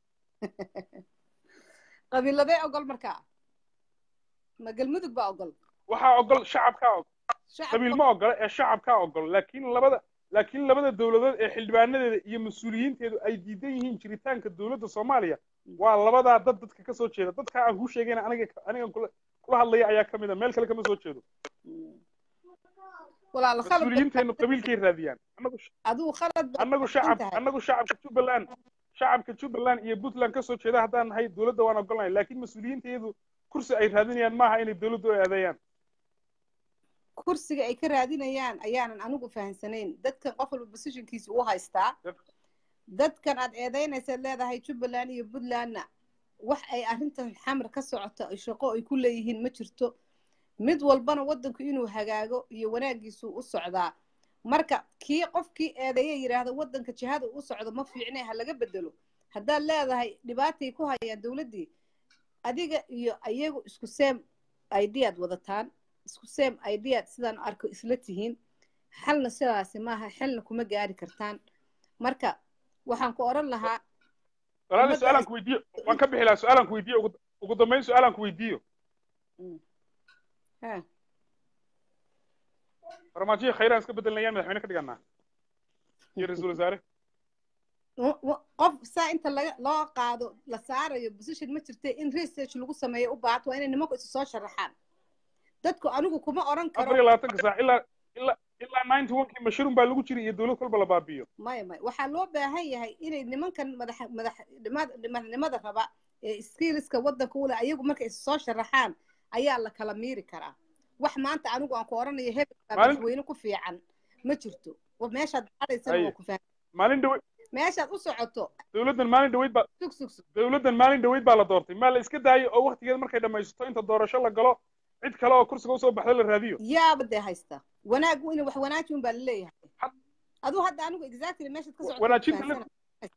Speaker 1: qabiiladee ogol markaa ma galmudug baa ogol
Speaker 6: waxaa ogol shacabkaa ogol
Speaker 1: Shacabka-
Speaker 6: qabiil ma ogola ee shacabkaa ogol laakiin labada laakiin labada dowladood ee xildhibaanadeeda iyo mas-uuliyiinteedu ay diidan yihiin jiritaanka dowladda soomaaliya waa labadaa dad dadka ka soo jeeda dadka aan kuu sheegayna aniga anigan kula kula hadlaya ayaa ka mid a meel kale kama soo jeedo
Speaker 1: walaal khalad
Speaker 6: mas-uuliyiinteennu qabiilkay raadiyaan annagu
Speaker 1: adigu khalad baa
Speaker 6: annagu shacab annagu shacabka jubbaland shacabka jubbaland iyo puntland ka soo jeeda haddaan nahay dowladda waan ogolnahay laakiin mas-uuliyiinteedu kursi ay raadinayaan maaha inay dowladdu ay adeeyaan
Speaker 1: kursiga ay ka raadinayaan ayaanan anigu fahamsanayn dadkan qof walba positionkiisa u haystaa dadkan aad eedeynaysaad leedahay jubbaland iyo puntlandna wax ay arrintan xamar ka socoto ay shaqo ay ku leeyihiin ma jirto mid walbana waddanku inuu hagaago iyo wanaagiisu u socdaa marka kii qofkii eedeeya yidhaahda waddanka jihada u socdo ma fiicne ha laga bedelo haddaad leedahay dhibaatay ku hayaan dowladdii adiga iyo iyagu isku same ideaad wadataan isku same ideaad sidaan arko isla tihiin xalna sidaasi maaha xilna kuma gaari kartaan marka waxaan ku oran lahaa
Speaker 6: walaali
Speaker 1: Ummadda
Speaker 6: su-aalaan ku weydiiyo waan ka bixi lahaa su-aalaan ku weydiiyo ugu- ugu dambeyn su-aalaan ku weydiiyo
Speaker 1: ha
Speaker 6: farmaajiya khayraan iska bedelinayaan madaxweyne ka dhiganaa iyo ra-iisul wasaare
Speaker 1: w- w- qof saa inta laga loo qaado la saarayo position ma jirta in research lagu sameeyo u baahato waa inay nimanku isu soo sharaxaan dadku anigu kuma oran
Speaker 6: afar
Speaker 1: karo
Speaker 6: iyo labaatanka saac ilaa ilaa ilaa ninety one-kii mashruum baa lagu jiray iyo dowlad kolba la baabiyo
Speaker 1: maya maya waxaa loo baahan yahay inay nimankan madax madax dhimad- madaxnimada raba ee skillska waddanka ule ayagu markay isu soo sharaxaan ayaa la kala miiri karaa wax maanta anigu aan ku oranayo hebel baa
Speaker 6: Maalin-
Speaker 1: madaxweyne ku fiican ma jirto wa meeshaad baxaysana
Speaker 6: Haye.
Speaker 1: waa ku faham
Speaker 6: maalin dhawe
Speaker 1: meeshaad u socoto
Speaker 6: dowladdan maalin dhaweyd baa
Speaker 1: sug sug sug
Speaker 6: dowladdan maalin dhaweyd baa la doortay maa la iska daayay oo waktigeeda markay dhammaysato inta doorasho la galo cid kale oo kursiga usoo baxda la raadiyo
Speaker 1: yaaba dee haysta wanaag in wax wanaaji un baa laleeyahay
Speaker 6: Had-
Speaker 1: aduu hadda anigu exactly meeshaad ka socoto
Speaker 6: wanaajinta
Speaker 1: fahansana.
Speaker 6: la-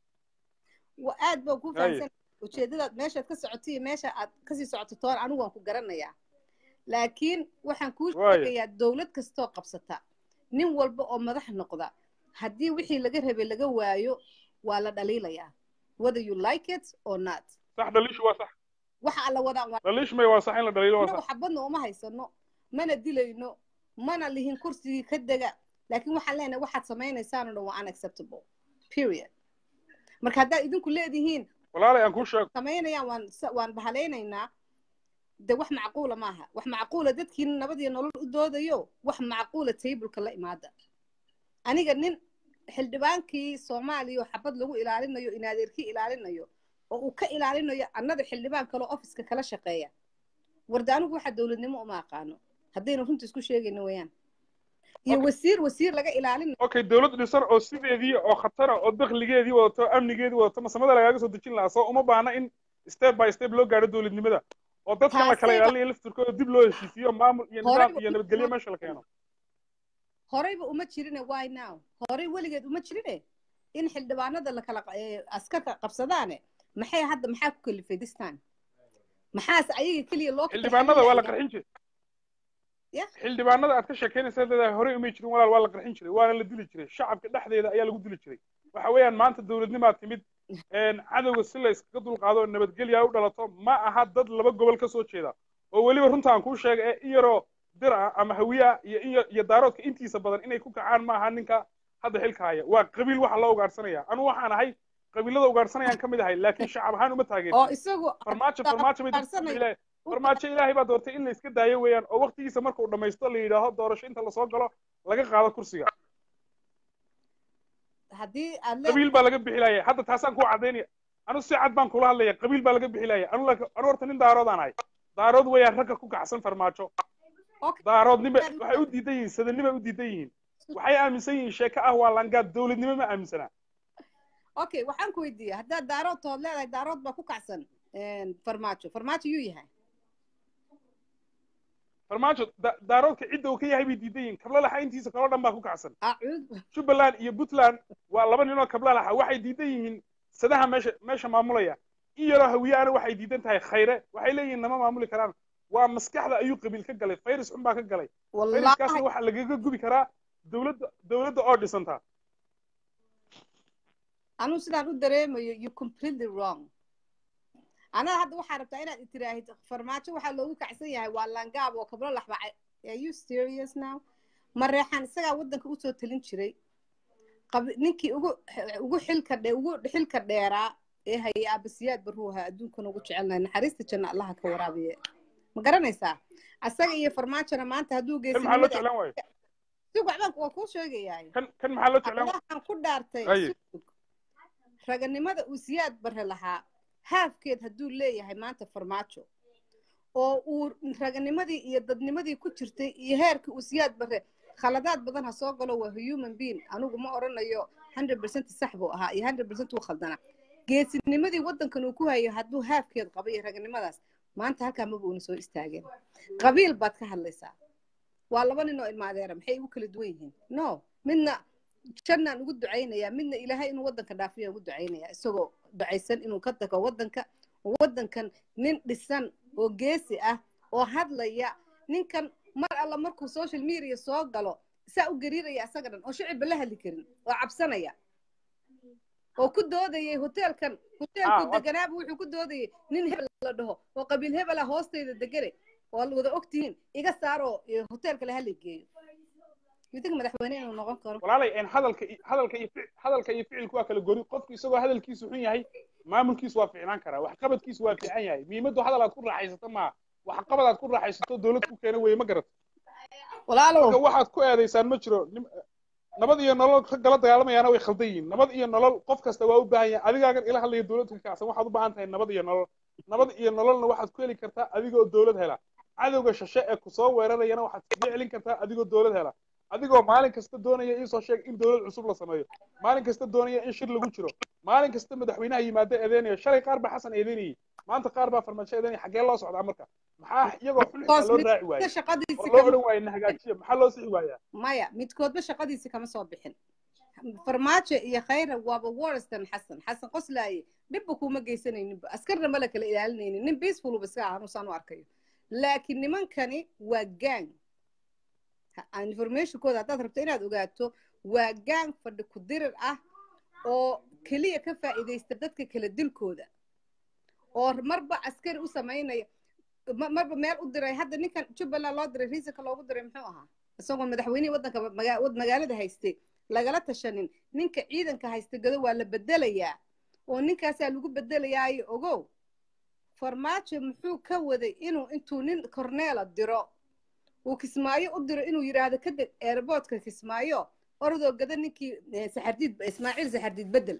Speaker 1: wa aad baan ku
Speaker 6: Haye.
Speaker 1: fahamsan ujeedadaad meeshaad ka socoto iyo meesha aad kasii socoto toon anigu waan ku garanayaa laakiin waxaan kuu
Speaker 6: Waaye.
Speaker 1: sheegayaa dowlad kastoo qabsata nin walba oo madax noqda haddii wixii laga rabay laga waayo waa la dhaliilayaa whether you like it or not
Speaker 6: sax dhaliishu waa sax
Speaker 1: waxa alla wadaan waa
Speaker 6: dhaliish may waa sax in la dhaliilo waa
Speaker 1: inagu
Speaker 6: sax
Speaker 1: xabadna uma haysano mana dilayno mana lihin kursigii ka dega laakiin waxaan leenahay waxaad samaynaysaan oo dhan waa unacceptable period marka haddaad idinku leedihiin
Speaker 6: walaalay aan kuu sheego
Speaker 1: samaynayaan waan sa- waan bahalaynaynaa de wax macquula maaha wax macquula dadkii nabad iyo nolol u doodayo wax macquula tableka la imaada aniga nin xildhibaankii soomaaliya oo xabad lagu ilaalinayo in adeerkii ilaalinayo oo uu ka ilaalinayo annada xildhibaan kaleo ofiska kala shaqeeya warda anigu waxa dowladnimo uma aqaano haddaynu runta isku sheegayno weeyaan iyo
Speaker 6: Okay.
Speaker 1: wasiir wasiir laga ilaalinayo
Speaker 6: okay dowlad dhisan oo sideedii oo khatara oo dakhligeedii wadato amnigeedii wadato masamada lagaaga soo dejin lahaa soo uma baahna in step by step loo gaadho dowladnimada oo dadkan la kala
Speaker 1: Taasayba-
Speaker 6: ilaalinayo laftirkooda dib loo heshiisiyo maamul iyo
Speaker 1: Horey
Speaker 6: nidaam iyo
Speaker 1: u-
Speaker 6: nabadgelyo meesha la keeno
Speaker 1: horeyba uma jirine why now horey weligeed uma jirine in xildhibaanada la kala eh, askarta qabsadaane maxay hadda maxaa ku kalifay this time maxaas ayaga keliya loo kala
Speaker 6: xildhibaanada waa la
Speaker 1: xalinayaa?
Speaker 6: qarxin jiray
Speaker 1: Ya.
Speaker 6: xildhibaanada aad ka sheekeynaysa leedahay horey umay jirin walaal waa la qarxin jiray waana la dili jiray shacabka dhexdeeda ayaa lagu dili jiray waxa weeyaan maanta dowladnimaa timid een, cadowga si la iskaga dulqaado oo nabadgelya u dhalato ma aha dad laba gobol ka soo jeeda oo weliba runta aan kuu sheegay ee in yaroo dir ah ama hawiye ah iyo in ya- iyo daaroodka intiisa badan inay ku kacaan ma aha ninka hadda xilka haya waa qabiil waxa loo ugaadhsanaya anu waxaan ahay qabiilada ugaadhsanayaan ka mid ahay laakiin shacab ahaan uma
Speaker 1: oo
Speaker 6: taageersan
Speaker 1: isagu
Speaker 6: farmaajo farmaajo bay
Speaker 1: ugaadhsanaya.
Speaker 6: ilaahay farmaajo ilaahay baa doortay in la iska daayo weeyaan oo waqtigiisa markuu dhammaysto la yidhaaho doorasho inta lasoo galo laga qaado kursiga
Speaker 1: haddii aad le
Speaker 6: qabiil baa laga bixilaya hadda taasaan kuu cadaynaya anu si cad baan kula hadlaya qabiil baa laga bixilaya anu laakiin- anu horta nin daaroodaan ahay daarood weeyaan ragga ku kacsan farmaajo
Speaker 1: Okay.
Speaker 6: daaroodnima waxay u diidan yihiin sadanimay u diidan yihiin waxay aaminsan yihiin sheeko ah waa langaad dowladnimo ma aaminsanaa
Speaker 1: okay waxaan ku weydiiya haddaad daarood tood leedahay daarood baa ku kacsan een, farmaajo farmaajo yuu yahay
Speaker 6: farmaajo da- daaroodka cidda uu ka yahay bay diidan yihiin kablalaxa intiisa kaloo dhan baa ku kacsan
Speaker 1: acuud
Speaker 6: jubbaland iyo puntland waa laba ninoo kablalaxa waxay diidan yihiin sadaha meesha meesha maamulaya in yaroo hawiyaana waxay diidan tahay khayre waxay leeyihiin nama maamuli karaan waa maskaxda ayuu qabiil ka galay fayris xun baa ka galay fayriskaasna
Speaker 1: wallahi
Speaker 6: waxaa lagaga gubi karaa dowladda dowladda oo dhisantaa
Speaker 1: anuu sidaan u dareemayo you completely wrong anada hadda waxaa rabtaa inaad itiraahid farmaajo waxaa loogu kacsan yahay waa langaab oo kablo laxbacay are you serious now mareexaan isagaa waddanka usoo talin jiray qab- ninkii ugu ugu xilka dhe ugu xilka dheeraa ee hayay aabasiyaad baruuha adduunkan ugu jecelnahay naxariista janna allaha ka waraabiye ma garanaysaa asaga iyo farmaajona maanta hadduu
Speaker 6: kan maxaa loo
Speaker 1: geesinimada
Speaker 6: jeclaan waayo
Speaker 1: si waxbaan waa kuu sheegayaa
Speaker 6: kan kan maxaa loo jeclaan waayo
Speaker 1: allahan ku dhaartay
Speaker 6: Aye.
Speaker 1: sug raganimada uu siyaad bare lahaa haafkeed hadduu leeyahay maanta farmaajo oo uu raganimadii iyo dadnimadii ku jirtay iyo heerkii uu siyaad bare khaladaad badan ha soo galo waa human being anigu ma odhanayo hundred percent sax buu ahaa iyo hundred percent uu khaldana geesinimadii waddankan uu ku hayo hadduu haafkeed qaba iyo raganimadaas maanta halkaa maba uuna soo istaageen qabiil baad ka hadlaysaa waa laba nin oo ilma adeera maxay ugu kala duwan yihiin no midna jannaan ugu ducaynayaa midna ilaahay inuu waddanka dhaafiya ugu ducaynayaa isagoo ducaysan inuu ka tago waddanka oo waddankan nin dhisan oo geesi ah oo hadlaya ninkan mar alla markuu social media soo galo saa u gariiraya isaga dhan oo shicibba la hadli karin oo cabsanaya oo ku doodayay hoteelkan
Speaker 6: Ah,
Speaker 1: hoteelku
Speaker 6: wa-
Speaker 1: deganaaba wuxuu ku doodayay nin hebel la dhaho oo qabiil hebela hoostayda degane oo wada ogtihiin iga saaroo eh, hoteelka la hadli geeyo yudig madaxweyne inuu noqon karo
Speaker 6: walaalay een hadalka i- hadalka iyo fic- hadalka iyo ficilku waa kala gori qofku isagoo hadalkiisu xun yahay maamulkiisu waa fiicnaan karaa waxqabadkiisu waa fiican yahay muhiimaddu hadal aad ku raaxaysato maaha waxqabad aad ku raaxaysato dowlad ku keena weye ma garat marka
Speaker 1: walaalow
Speaker 6: waxaad ku eedaysaan ma jiro nim- nabad iyo nolol ka gala dagaalamayaana way khaldan yihiin nabad iyo nolol qof kasta waa u baahan yahay adigaagan ila hadlaya dowladda ka kacsan waxaad u baahan tahay nabad iyo nolol nabad iyo nololna waxaad ku heli kartaa adigoo dowlad hela cadowga shashe ee kusoo weerarayana waxaad kaga celin kartaa adigoo dowlad hela adigoo maalin kasta doonaya iisoo sheeg in dowlad cusub la sameeyo maalin kasta doonaya in shir lagu jiro maalin kasta madaxweynaha yimaado eedeynaya shalay qaar baa xasan eedeynayay maanta qaar baa farmaajo eedeynaya xaggee loo socdaa marka maxaa iyagoo xulxisaa loo raaci waayey
Speaker 1: shaqadiisi
Speaker 6: oo loo odhan waayey na hagaajiya maxaa loo sixi waayaa
Speaker 1: maya midkoodba shaqadiisi kama soo bixin farmaajo iyo khayra waaba warstan xasan xasan qoslaaye dhibba kuma geysanayninba askarna mala kala ilaalinaynin nin peacefuluba iska ah anusaan u arkayo laakiin nimankani waa gang informationkooda haddaad rabto inaad ogaato waa gang fadhi ku dirir ah oo keliya ka faa'iidaysta dadka kala dilkooda oo marba askari u samaynaya marba meel u diray hadda ninkan jubbaland loo diray riisanka loogu diray muxuu ahaa isagoo madaxweynihii waddanka magaalada haystay lagala tashanin ninka ciidanka haysta gado waa la bedelayaa oo ninkaasaa lagu bedelayaayo ogow farmaajo muxuu ka waday inuu intuu nin corneela diro uu kismaayo u diro inuu yidhaahdo kadeg airboortka kismaayo orodoo gada ninkii saxardiid ismaaciil saxardiid bedel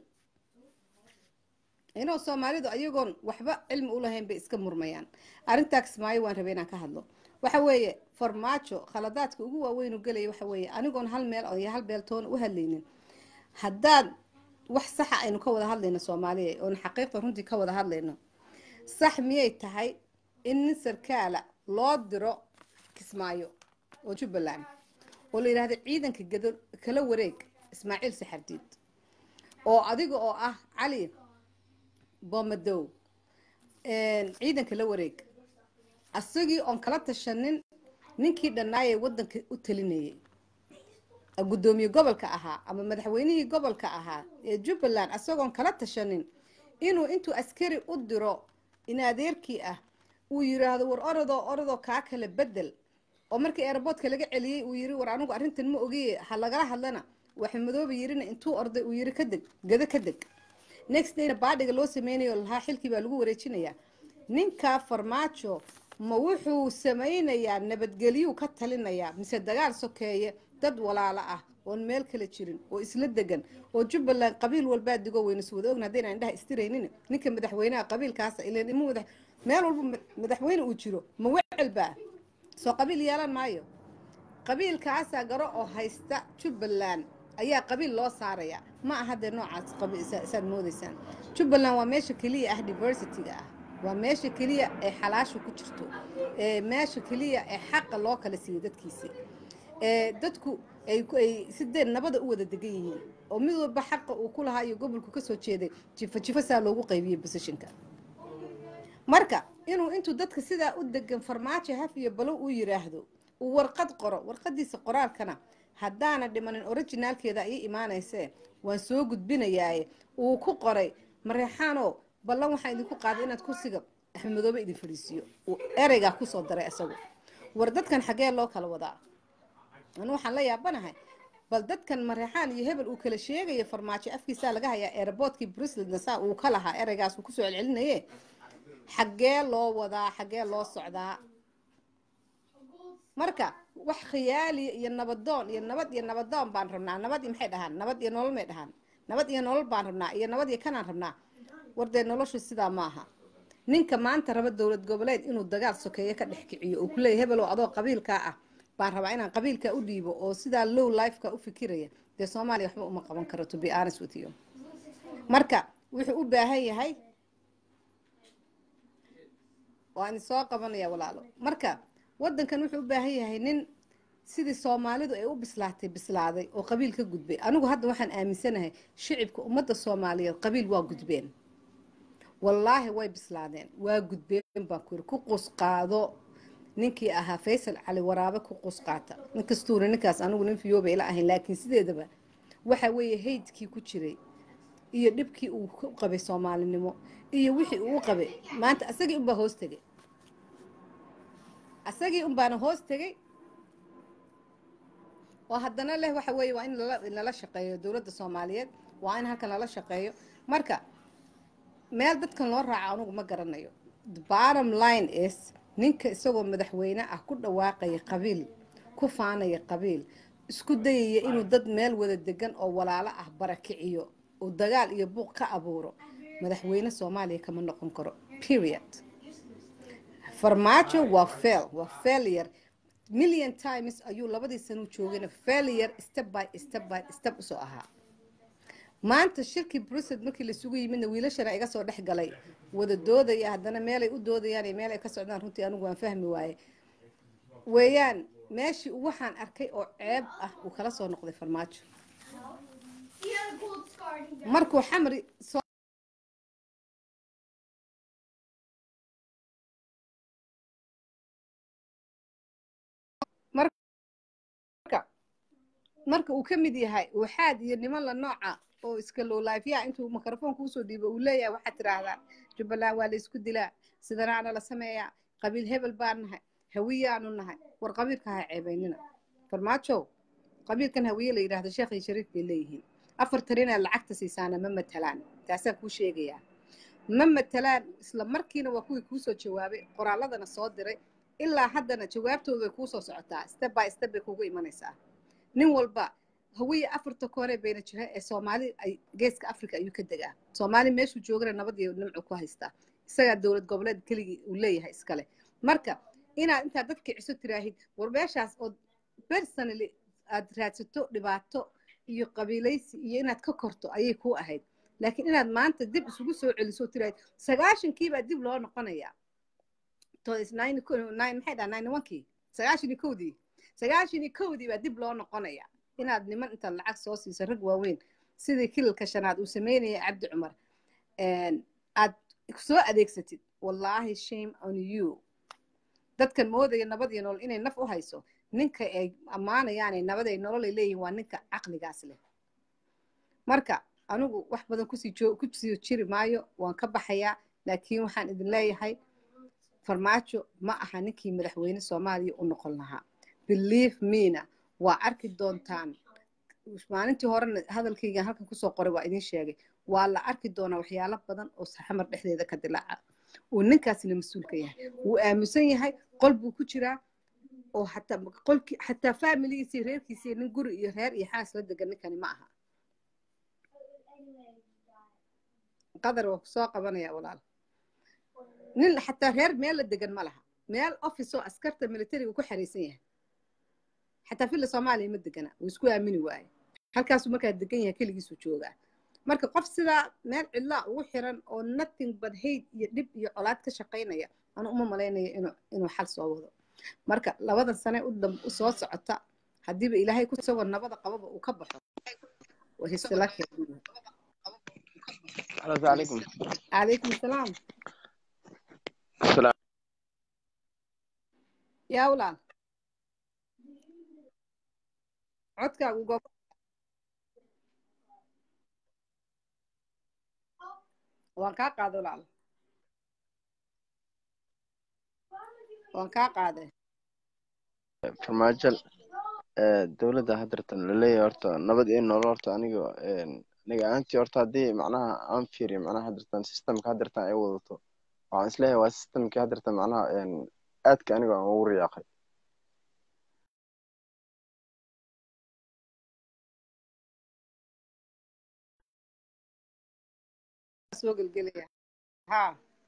Speaker 1: inuu soomaalidu ayagoon waxba cilmi u lahayn bay iska murmayaan arrintaa kismaayo waan rabay inaan ka hadlo waxa weeye farmaajo khaladaadka ugu waaweyn u gelaya waxa weeye anigoon hal meel iyo hal beeltoona u hadlaynin haddaad wax saxa aynu ka wada hadlayno soomaaliya oon xaqiiqda runtii ka wada hadlayno sax miyay tahay in nin sarkaala loo diro kismaayo oo jubbaland oo la yidhahdo ciidanka gado kala wareeg ismaaciil saxardiid oo adiga oo ah cali boomadow ciidanka la wareeg asagii oon kala tashanin ninkii dhannaayee waddanka u talinayay guddoomiye gobolka ahaa ama madaxweynihii gobolka ahaa ee jubbaland asagoon kala tashanin inuu intuu askari u diro in adeerkii ah uu yiraahdo war orodoo orodoo kaa kala bedel oo markii airboortka laga celiyey uu yiri war anigu arrintan ma ogiye ha lagala hadlana waxa madooba yirina intuu orday uu yiri ka deg gado ka deg next dayna baadhiga loo sameynayo lahaa xilkii baa lagu wareejinayaa ninka farmaajo ma wuxuu samaynayaa nabadgelyuu ka talinayaa mise dagaal sokeeye dad walaalo ah oon meel kala jirin oo isla degan oo jubbaland qabiil walbaa digo weynu is wada ogna haddayna indhaha istiraynin ninka madaxweynaha qabiilkaasa ileen ima madax meel walba madaxweyne uu jiro ma wecel baa soo qabiil yeelan maayo qabiilkaasaa garo oo haysta jubbaland ayaa qabiil loo saaraya ma aha dee noocaas saad moodaysaan jubbaland waa meesha keliya ah diversityga ah waa meesha keliya ee xalaasha ku jirto ee meesha keliya ee xaqa loo kala siiyo dadkiisi ee dadku ay sidee nabada u wada degan yihiin oo mid walba xaqa uu ku lahaa iyo gobolku kasoo jeeday jifo jifo saa loogu qaybiyey positionka marka inuu intuu dadka sidaa u degan farmaajo haf iyo balow uu yiraahdo uu warqad qoro warqadiisa qoraalkana haddaana dhimanin originaalkeeda ayay imaanaysee waan soo gudbinayaaye uu ku qoray mareexaanoo ballan waxaan idinku qaaday inaad kursiga axmedoobe idin fadhiisiiyo uu ereygaa kusoo daray isagu war dadkan xaggee loo kala wadaa anu waxaan la yaabanahay bal dadkan mareexaan iyo hebel uu kala sheegayo farmaajo afkiisaa laga hayaa airboortkii bruseldna saa uu ka lahaa ereygaas uu kusoo celcelinaye xaggee loo wadaa xaggee loo socdaa marka wax khiyaaliya iyo nabadoon iyo nabad iyo nabadoon baan rabnaa nabad iyo maxay dhahaan nabad iyo nolol may dhahaan nabad iyo nolol baan rabnaa iyo nabad iyo kanaan rabnaa wardee noloshu sidaa maaha ninka maanta raba dowlad goboleed inuu dagaal sokeeye ka dhex kiciyo uu kuleeya hebelow adoo qabiilkaa ah baan rabaa inaan qabiilkaa u dhiibo oo sidaa low lifeka u fikiraya dee soomaaliya waxba uma qaban karo to be honest with you marka wuxuu u baahan yahay waan soo qabanaya walaalo marka wadankan wuxuu u baahan yahay nin sidii soomaalidu ay u bislaatay bislaaday oo qabiil ka gudbay anigu hadda waxaan aaminsanahay shicibka ummadda soomaaliyeed qabiil waa gudbeen wallaahi way bislaadeen waa gudbeen baan ku yiri ku qusqaado ninkii ahaa faysal cali waraabe ku qusqaata ninkastuuna ninkaas anigu nin fiyooba ila ahayn laakiin sideedaba waxa weeye haydkii ku jiray iyo dhibkii uu ku qabay soomaalinimo iyo wixii uu qabay maanta asagii unbaa hoos tegay asagii unbaana hoos tegay oo haddana leh waxa weeye waa in lala shaqeeyo dowladda soomaaliyeed waa in halkan lala shaqeeyo marka meel dadkan loo raaco anugu ma garanayo the bottom line is ninka isagoo madaxweyne ah ku dhawaaqaya qabiil ku faanaya qabiil isku dayaya inuu dad meel wada degan oo walaalo ah barakiciyo uu dagaal iyo buuq ka abuuro madaxweyne soomaaliya kama noqon karo period farmaajo waa fail waa failure million times ayuu labadii sano joogayna failure step by step by step usoo ahaa maanta shirkii brussels markii laisugu yimidna wiilashana iga soo dhex galay wada doodaya haddana meelay u doodayaan iyo meel ay ka socdaan runtii anigu waan fahmi waaye weeyaan meeshii uu waxaan arkay oo ceeb ah uu kala soo noqday farmaajo
Speaker 3: See how the gold scar he does?
Speaker 1: markuu xamri soo marka marka uu ka mid yahay waxaad iyo niman la nooca oo iska lowlaafyaa intuu mikrofoonka usoo dhiibo uu leeyahay waxaad tidhaahdaa jubbaland waa la isku dilaa sidanaana la sameeyaa qabiil hebel baan nahay hawiyaanu nahay war qabiilka ha ceebaynina farmaajo qabiilkan hawiye la yidhaahdo sheekh iyo shariif bay leeyihiin afartan inaad lacagta siisaana ma matalaan taasaan kuu sheegayaa ma matalaan isla markiina waa kuwii kuusoo jawaabay qoraalladana soo diray ilaa haddana jawaabtooda way kuusoo socotaa step by step bay kugu imanaysaa nin walba hawiye afarta koore bayna jira ee soomaali ay geeska africa ayuu ka degaa soomaali meeshuu joogana nabad iyo nimcu ku haystaa isagaa dowlad goboleed keligii uu leeyahay iskale marka inaad intaad dadka ciso tiraahid war meeshaas oo personally aad raadsato dhibaato iyo qabiilaysi iyo inaad ka korto ayay kuu ahayd laakiin inaad maanta dib isugu soo celiso tiraahid sagaashankiibaa dib loo noqonayaa to is nine nine maxay dhaha nine onkii sagaashan iyo kowdii sagaashan iyo kowdii baa dib loo noqonaya inaad niman intaad lacag soo siiso rag waaweyn sidii kililka shanaad uu sameynaya cabdi cumar aad soo adeegsatid wallaahi shame on you dadkan moodaya nabad iyo nolol inay naf u hayso ninka ay ammaanayaanay nabad ay nolol ay leeyihin waa ninka caqligaas leh marka anigu wax badan kusii joo kusii jiri maayo waan ka baxayaa laakiin waxaan idin leeyahay farmaajo ma aha ninkii madaxweyne soomaaliya u noqon lahaa believe mena waa arki doontaan maalintii horena hadalkaygan halkan kusoo qoray waa idin sheegay waa la arki doonaa waxyaalo badan oo saxamar dhexdeeda ka dilaaca uu ninkaasina mas-uulka yahay wuu aamusan yahay qol buu ku jiraa oo hataa qolkii xataa faamiligiisii reerkiisii nin guri iyo reer iyo xaas la degan ninkani ma aha qadar waa kusoo qabanaya walaal nin xataa reer meel la degan ma laha meel office oo askarta militariga ku xariisan yahay xataa filla soomaaliya ma degana wuu isku aamini waaye halkaasuu markaa degan yahay keligiisuu joogaa marka qof sidaa meel cidlaa ugu xiran oo nothing but hate iyo dhib iyo colaad ka shaqaynaya anu uma malaynayo inuu inuu xal soo wado marka labadan sane u dam u soo socota haddiiba ilaahay ku isagoo nabada qababa uu ka baxo wahisla
Speaker 7: السلام عليكم
Speaker 1: calaykum asalaam
Speaker 7: السلام
Speaker 1: yaa walaal codkaagu goob waan kaa qaaday walaal waan kaa qaaday
Speaker 7: farmaajo ee, dowladda haddeertan laleeyahay horta nabad iyo nolol horta aniga een, aniga ahaantii horta haddii macnaha aan fiiriyo macnaha haddeertan systemka haddeertan ay wadato waxaan isleeyahay waa systemkii haddeertan macnaha een, aadka aniga aan ugu riyaaqay
Speaker 1: soo gelgelaya ha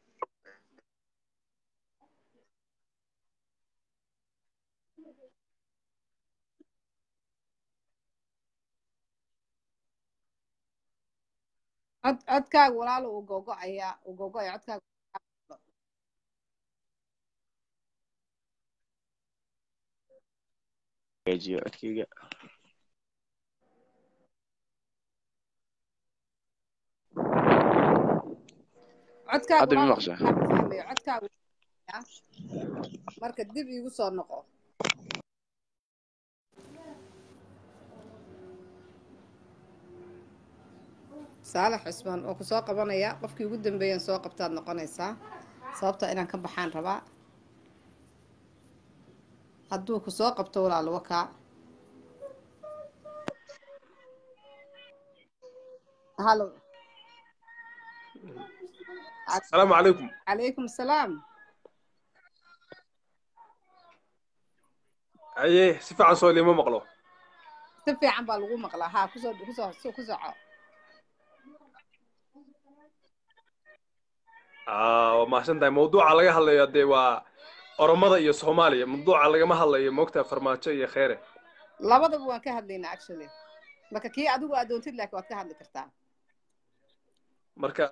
Speaker 1: cod codkaaga walaalo uu gogo-ayaa uu gogo-aya codkaaga
Speaker 7: hagaajiyo codkayga
Speaker 1: codkaaga
Speaker 7: hadda ma
Speaker 1: walaalo
Speaker 7: maqshaa
Speaker 1: aan fahmayo codkaaga ah. marka dib iigu soo noqo saalax cusmaan oo ku soo qabanaya qofkii ugu dambeeyan soo qabtaad noqonaysaa sababta inaan ka baxaan rabaa hadduu ku soo qabto walaalo wakaa halo
Speaker 8: السلام عليكم
Speaker 1: calaykum asalaam
Speaker 8: ايه سيفا عن سؤالي ما مقلو
Speaker 1: si fiican baa lagu maqlaa haa kusoo kusoo ku soco
Speaker 8: آه وما سنتي موضوع على هلا يدي و oromada iyo soomaaliya mawduuca lagama hadlayo moogtaa farmaajo iyo kheere
Speaker 1: labadaba waan ka hadlaynaa actually marka kii adigu aad doontid laakiin waad ka hadli kartaa
Speaker 8: marka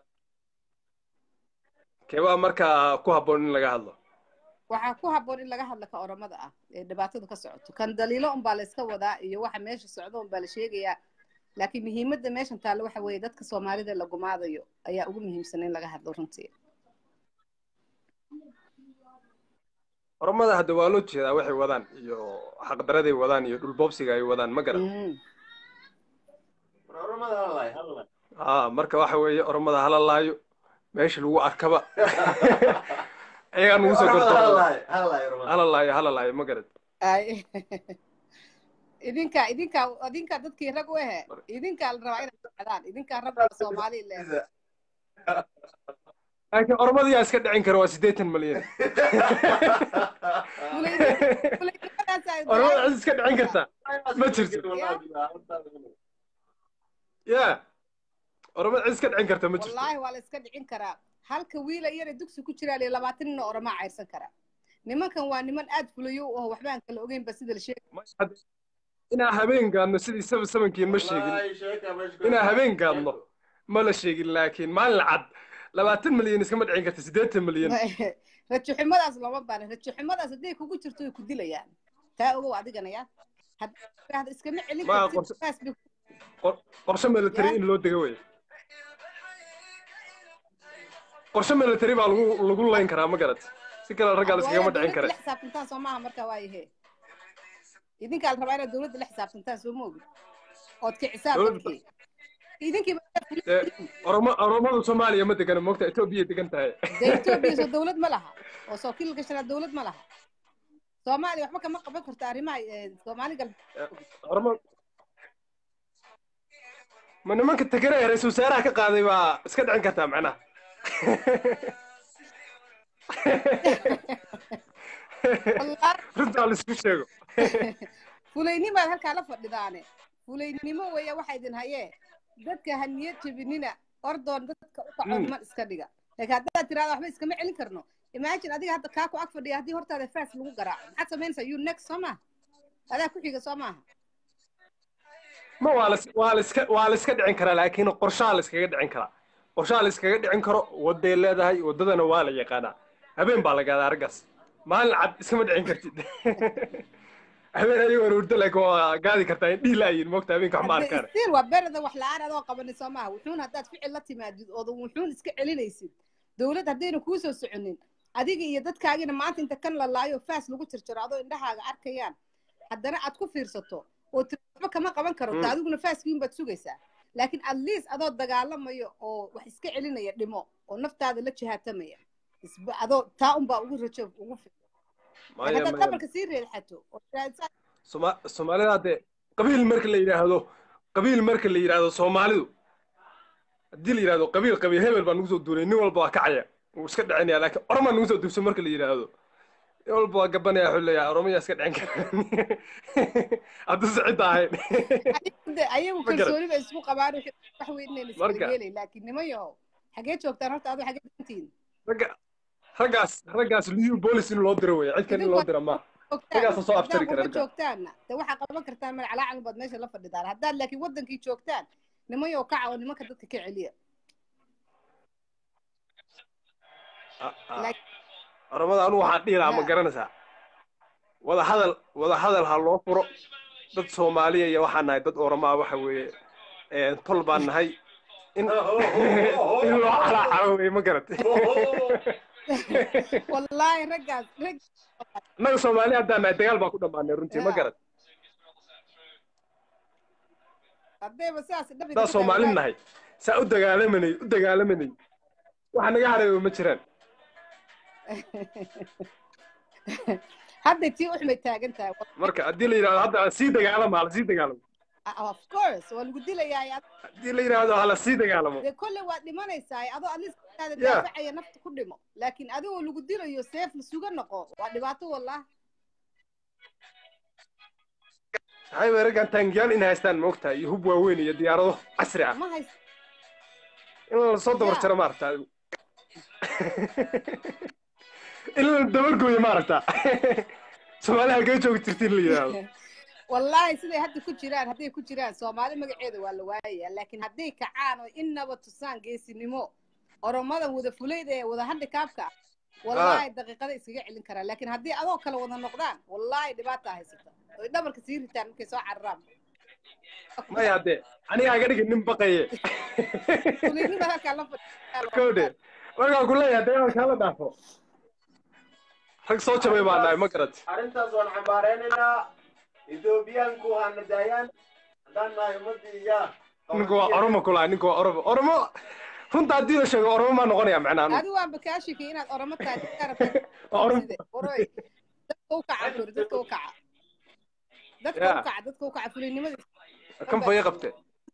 Speaker 8: keebaa markaa ku habboon in laga hadlo
Speaker 1: waxaa ku habboon in laga hadla ka oromada ah ee dhibaatadu ka socoto kan daliilo unbaa la iska wadaa iyo waxa meesha socdo unbaa la sheegayaa laakiin muhiimadda meeshan taalla waxa weeye dadka soomaalida la gumaadayo ayaa ugu muhiimsan in laga hadlo runtii
Speaker 8: oromada hadda waa loo jeedaa waxay wadaan iyo xaqdaraday wadaan iyo dhulboobsiga ay wadaan ma garan
Speaker 1: Mhm.
Speaker 8: aa marka waxa weeye oromada hala laayo meesha lagu arkaba ayagaa nugu soo gordo hala laayo hala laayo ma garan
Speaker 1: ay idinka idinka idinka dadkii rag u ehe idinkaa la rabaa inay socdaan idinkaa ragga soomaali le
Speaker 8: laakiin oromada yaa iska dhicin kara waa siddeetan malyan oromada cid iska dhicin kartaa ma jirto ya oromada cid iska dhicin karta ma jirto
Speaker 1: wallaahi waa la iska dhicin karaa halka wiila iyana dugsi ku jiraa liyo labaatan nin oo oramaa cayrsan kara nimankan waa niman aad fulayo oo waxba aan kala ogeynba sida la sheegay
Speaker 8: inaa habeen gaadno sidii saba sabankii ma sheegin inaa habeen gaadno ma la sheegin laakiin maalin cad labaatan malyan iskama dhicin karta siddeetan malyan
Speaker 1: rajaxumadaas looma baana rajaxumadaas hadday kugu jirto way ku dilayaan taa ogow adigana ya haddaad iskama celin
Speaker 8: Ma
Speaker 1: kartid
Speaker 8: qorse-
Speaker 1: saas bay
Speaker 8: Qor- qorshe military
Speaker 1: Ya.
Speaker 8: in loo dego wey qorshe military baa lagu lagu layn karaa ma garat si kale raggaa la iskagama dhicin kare
Speaker 1: la xisaabtantaan soo maaha marka waayahe idinkaa la rabaa inaad dowladda la xisaabtantaan soo ma ogid ood kicisaa
Speaker 8: Dowladda-
Speaker 1: dadkii idinkiiba
Speaker 8: Dee, oromo oromada soomaaliya ma degana moogta etoobiya degan tahay
Speaker 1: dee etoobiya soo dowlad ma laha oo soo kil gashanaa dowlad ma laha soomaaliya waxba kama qaban karto arrimaha eh, soomaali galbeed
Speaker 8: oromo ma nimanka tegere ee ra-iisul wasaaraha ka qaaday baa iska dhicin kartaa macnaha
Speaker 1: wallaahi
Speaker 8: runtaa la isku sheego
Speaker 1: fulaynimaad halkaa la fadhidaane fulaynimo weeya waxa idin hayee dadka ha niyad jebinina ordoon dadka u kaco
Speaker 8: Mm.
Speaker 1: niman iska dhiga laakiin haddaad tirahda waxba iskama celin karno imagine adiga hadda kaa ku ag fadhiya haddii hortaada faas lagu garaaco maxaad samaynaysaa you next soo maaha adaa ku xiga soo maaha
Speaker 8: ma waa la waa la iska waa la iska dhicin karaa laakiin qorshaha la iskaga dhicin karaa qorshaha la iskaga dhicin karo waday leedahay wadadana waa la yaqaanaa habeen baa la gaadaa araggaas maalin cad iskama dhicin kartid habeen ayagoo hurdo laakiin waa gaadi kartaa in dhihi laayiin moogta habeenka wax ma
Speaker 1: Hadda
Speaker 8: arkaan
Speaker 1: still waa berada wax la-aan adoo qabanin soo maaha wuxuun haddaad ficil la timaadid oodan wuxuun iska celinaysid dowlad haddayna kuu soo soconin adiga iyo dadkaagina maanta inta kan la laayo faas lagu jirjiro adoo indhahaaga arkayaan haddana aad ku fiirsato oo tiri waxba kama qaban karo
Speaker 8: Mm.
Speaker 1: ta adiguna faaskiin baad sugaysaa laakiin at least adoo dagaalamayo oo wax iska celinaya dhimo oo naftaada la jihaatamaya isba adoo taa unbaa ugu rajo ugu fi
Speaker 8: maya
Speaker 1: haddaad
Speaker 8: maya
Speaker 1: qabalka sii reexato oo tiraahdo
Speaker 8: Soma- soomaalida hadde qabiil marka la yidhaahdo qabiil marka la yidhaahdo soomaalidu haddii la yidhaahdo qabiil qabiil hebel baa nagu soo duulay nin walba waa kacaya wuu iska dhicinaya laakiin oromaa nagu soo duubsan marka la yidhaahdo nin walba waa gabanaya wuxuu leeyahay oromayaa iska dhicin kara hadduu sicida ahayn
Speaker 1: De, ayagu
Speaker 8: Ma garan.
Speaker 1: kalsooni bay isku qabaan wixii- wax weyn inayna iskala
Speaker 8: Marka-
Speaker 1: yeelay laakiin niman yahow xagee joogtaan horta adoo xagee dantiin
Speaker 8: ragga raggaas raggaas liyu boolis in loo diro weeye cid kale in loo dira ma Raggaas soo aftari kara,
Speaker 1: haddaad
Speaker 8: ragga.
Speaker 1: joogtaanna de waxaa qaban kartaan magacalaacal baad meesha la fadhidaan haddaad laakiin wadankii joogtaan niman yahow kaca oo nimanka dadka ka celiya
Speaker 8: Ah, ah.
Speaker 1: Like-
Speaker 8: oromada anu waxaan dhihi lahaa ma
Speaker 1: Ha.
Speaker 8: garanaysaa wada hadal wada hadal ha loo furo dad soomaaliya iyo waxaan nahay dad oromaa waxa weeye een, tol baan nahay in in loo calaacayo weye ma garat
Speaker 1: wallaahi raggaas rag
Speaker 8: annaga soomaali haddaan nahay dagaal baan ku dhammaanay runtii ma
Speaker 1: Ya.
Speaker 8: garat
Speaker 1: haddayba sidaas dhab
Speaker 8: haddaan soomaali nahay saa u dagaalamanay u dagaalamanay waxa naga hareeyo ma jiraan
Speaker 1: hadday tii uxmay taagan tahay
Speaker 8: marka haddii la yidhahdo hadda sii dagaalama hala sii dagaalamo
Speaker 1: of course waa lagu dilayaa
Speaker 8: haddii la yidhahdo hala sii dagaalamo
Speaker 1: dee kolley waad dhimanaysaa adoo aliskaada
Speaker 8: Yeah.
Speaker 1: daafacaya nafta ku dhimo laakiin adigoo lagu dilayo seef suga noqo waa dhibaato wallah
Speaker 8: maxay bay raggan taangiyaal in haystaan ma ogtahay iyo hub waaweyn iyo diyaarado casri ah
Speaker 1: ma hays
Speaker 8: in la soo dabar
Speaker 1: Yeah.
Speaker 8: jaro maarata adigu in la dabargooyo maaragta soomaali halkee joogi jirta in la yidhaahdo
Speaker 1: wallaahi siday hadda ku jiraan hadday ku jiraan soomaali magaceeda waa la waayaya laakiin hadday kacaan oo innaba tusaan geesinimo oromadan wada fulayda ee wada handikaabka ah wallaahi daqiiqada iskaga celin karaan laakiin haddii adoo kale wada noqdaan wallaahi dhibaata haysata oy dhabarka sii ritaan markay soo cararaan
Speaker 8: maya dee anigaa iga dhigin nin baqaye
Speaker 1: fuliynima halkaa la fadhiya
Speaker 8: kowdhe markaan ku leeyahay dagaalkaa la dhaafo rag soo jabay baa nahay ma garat
Speaker 9: arrintaas waan xambaareynayna ethoobiyaanku hana daayaan haddaan nahay ummadii yaa
Speaker 8: ninku waa oromo kulaha ninku waa oromo oromo runta haddii la sheego oromo maa noqonaya macnaa anu
Speaker 1: adi waanba kaashiki inaad oromo tahay dadkaa rabtaa
Speaker 8: Waa oromo
Speaker 1: side waroy dadka u kaca kori dadka u kaca dadka
Speaker 8: Yeah.
Speaker 1: u kaca dadka u kaca fuliynimada
Speaker 8: kan faya qabte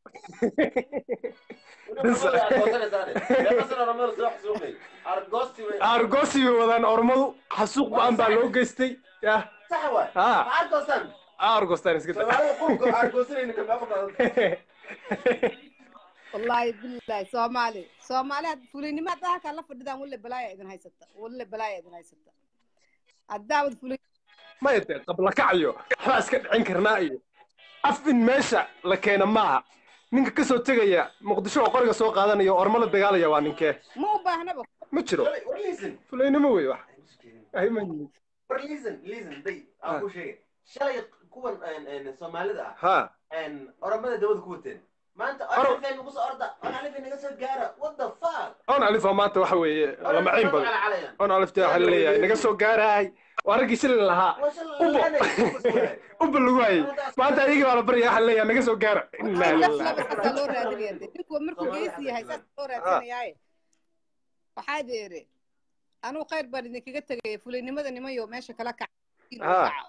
Speaker 9: argosti wey
Speaker 8: argosi bay wadaan oromadu xasuuq ba-an baa loo geystay yah
Speaker 9: sax waay
Speaker 8: Ha.
Speaker 9: ma argostan
Speaker 8: argostaan iska
Speaker 9: soomaalida qulku argosanayna kama qadan
Speaker 1: wallaahi billahi soomaali soomaali had fuliynimo haddaa halkaa la fadhidaan walle balaaya idin haysata walle balaaya idin haysata haddaawad fulin
Speaker 8: maya dee qabla kacayo waxbaa iska dhicin karnaa iyo af in meesha la keena maaha ninka ka soo tegaya muqdisho oo qoriga soo qaadanaya oo ormo la dagaalaya waa ninkee
Speaker 1: ma u baahnaba
Speaker 8: ma jiro
Speaker 9: war listen
Speaker 8: fulaynimo wey wax Ay, ma yihin.
Speaker 9: war listen listen day aan ku sheegay shalay kuwan een, een, soomaalida ah
Speaker 8: ha
Speaker 9: een, oromada dawada ku wateen maanta
Speaker 8: Oro-
Speaker 9: orifeen nagu soo orda orifeen naga soo gaara what the fuck
Speaker 8: on alifa maanta waxa weeye lamaciin badan
Speaker 9: calcalayaan
Speaker 8: on alifta waxa laleeyahay naga soo gaaraay waa raggii shilin lahaa
Speaker 9: waa shal
Speaker 8: Ubo.
Speaker 9: laanay
Speaker 8: uba lagu hayay maanta ayagii baa la baryaya waxa laleeyahay naga soo gaara Innaa lillahi.
Speaker 1: saasaa loo raadinaya de ninku markuu geesi yahay saas loo raadsanayaaye waxaa deere anuu khayr baan idinkaga tegaya fuliynimada nimayo meesha kala kaca
Speaker 8: Ha.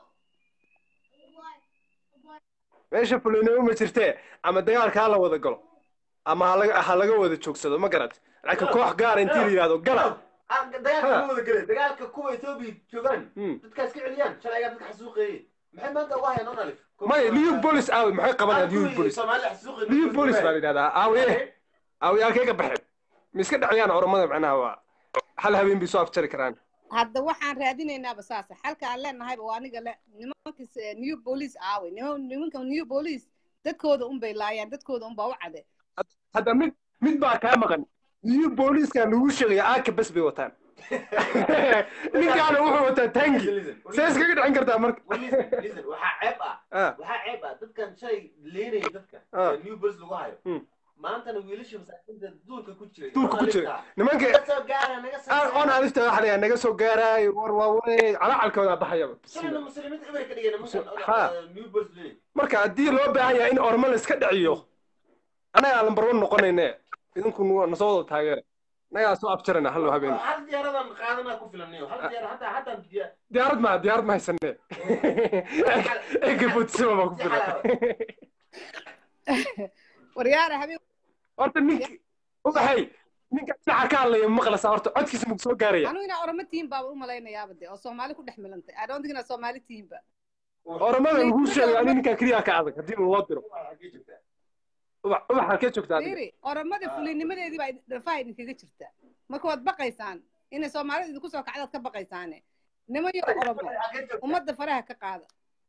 Speaker 8: meesha fulaynimo ma jirtee ama dagaalka ha la wada galo ama ha laga- ha laga wada joogsado ma garat laakiin koox gaara intii la yidhahdo gala
Speaker 9: dagaalka ma wada galeen dagaalka kuwa etoobiya joogaan
Speaker 8: Hmm.
Speaker 9: dadkaas ka celiyaan shalaygaa dadka xasuuqeeyey maxay maanta uga hayaan on alif
Speaker 8: maya liu bolis aawe maxay qabanayaan liu bolis
Speaker 9: soomaalida xasuuqeey
Speaker 8: liu bolis baa la yidhahdaa aawe aawe halkee ka baxeen ma iska dhacayaan oromada macnaha waa hal habeen bay soo afjari karaan
Speaker 1: hadda waxaan raadinaynaaba saasa xalka aan leenahayba waa aniga le nimankas eh, new police aawe niman- nimanka new police dadkooda unbay laayaan dadkooda unbaa u cade
Speaker 8: hadda mid mid baa kaa maqan liu booliska lagu sheegaya aaka bes bay wataan ninkaana wuxuu wataa tangi see iskaga dhicin kartaa marka
Speaker 9: listen waxaa ceeb ah
Speaker 8: Ah,
Speaker 9: waxaa ceeb ah dadkan shalay leenaya dadka
Speaker 8: Ah.
Speaker 9: ee new bolis lagu hayo
Speaker 8: Hmm.
Speaker 9: maantana wiilasha masaakiinta duulka ku jiray
Speaker 8: duulka ku jira nimanka
Speaker 9: naga soo gaara naga soo
Speaker 8: aan- on alifta waxa layaa naga soo gaaraayo war waa wey calacalkooda baxayaba
Speaker 9: shalana muslimiinta ibay ka dhigeen
Speaker 8: Ha.
Speaker 9: nimankan new bolis leeyahay
Speaker 8: marka haddii loo baahan yahay in ormo la iska dhiciyo annagaa lambar one noqonayne idinku nu- nasoo wada taageera annagaa soo abjarana hallo habeen
Speaker 9: hal diyaaradan qaadanaa ku filan niyo hal diyaar hataa hataa diyaar
Speaker 8: diyaarad ma diyaarad ma haysane egabotisima baa ku filan
Speaker 1: waryaara habeen
Speaker 8: horta ninki ubaxay ninka dhinaca ka hadlaya maqlasa horta codkiisa maku soo gaaraya
Speaker 1: anigu inaa oroma tihiin baaba u malaynayaaba de oo soomaali ku dhex milantay i don't think inaa soomaali tihiinba
Speaker 8: oromada lagu sheegay ani ninkaa keliya ka adag haddii loo diro ubax ubax halkee joogtaa adiga
Speaker 1: fiiri oromada fulinimadeedii baa dhafaha idinkaga jirta marka waad baqaysaan inay soomaalida idinku soo kacdaad ka baqaysaane nimayo oromo ummadda faraha ka qaada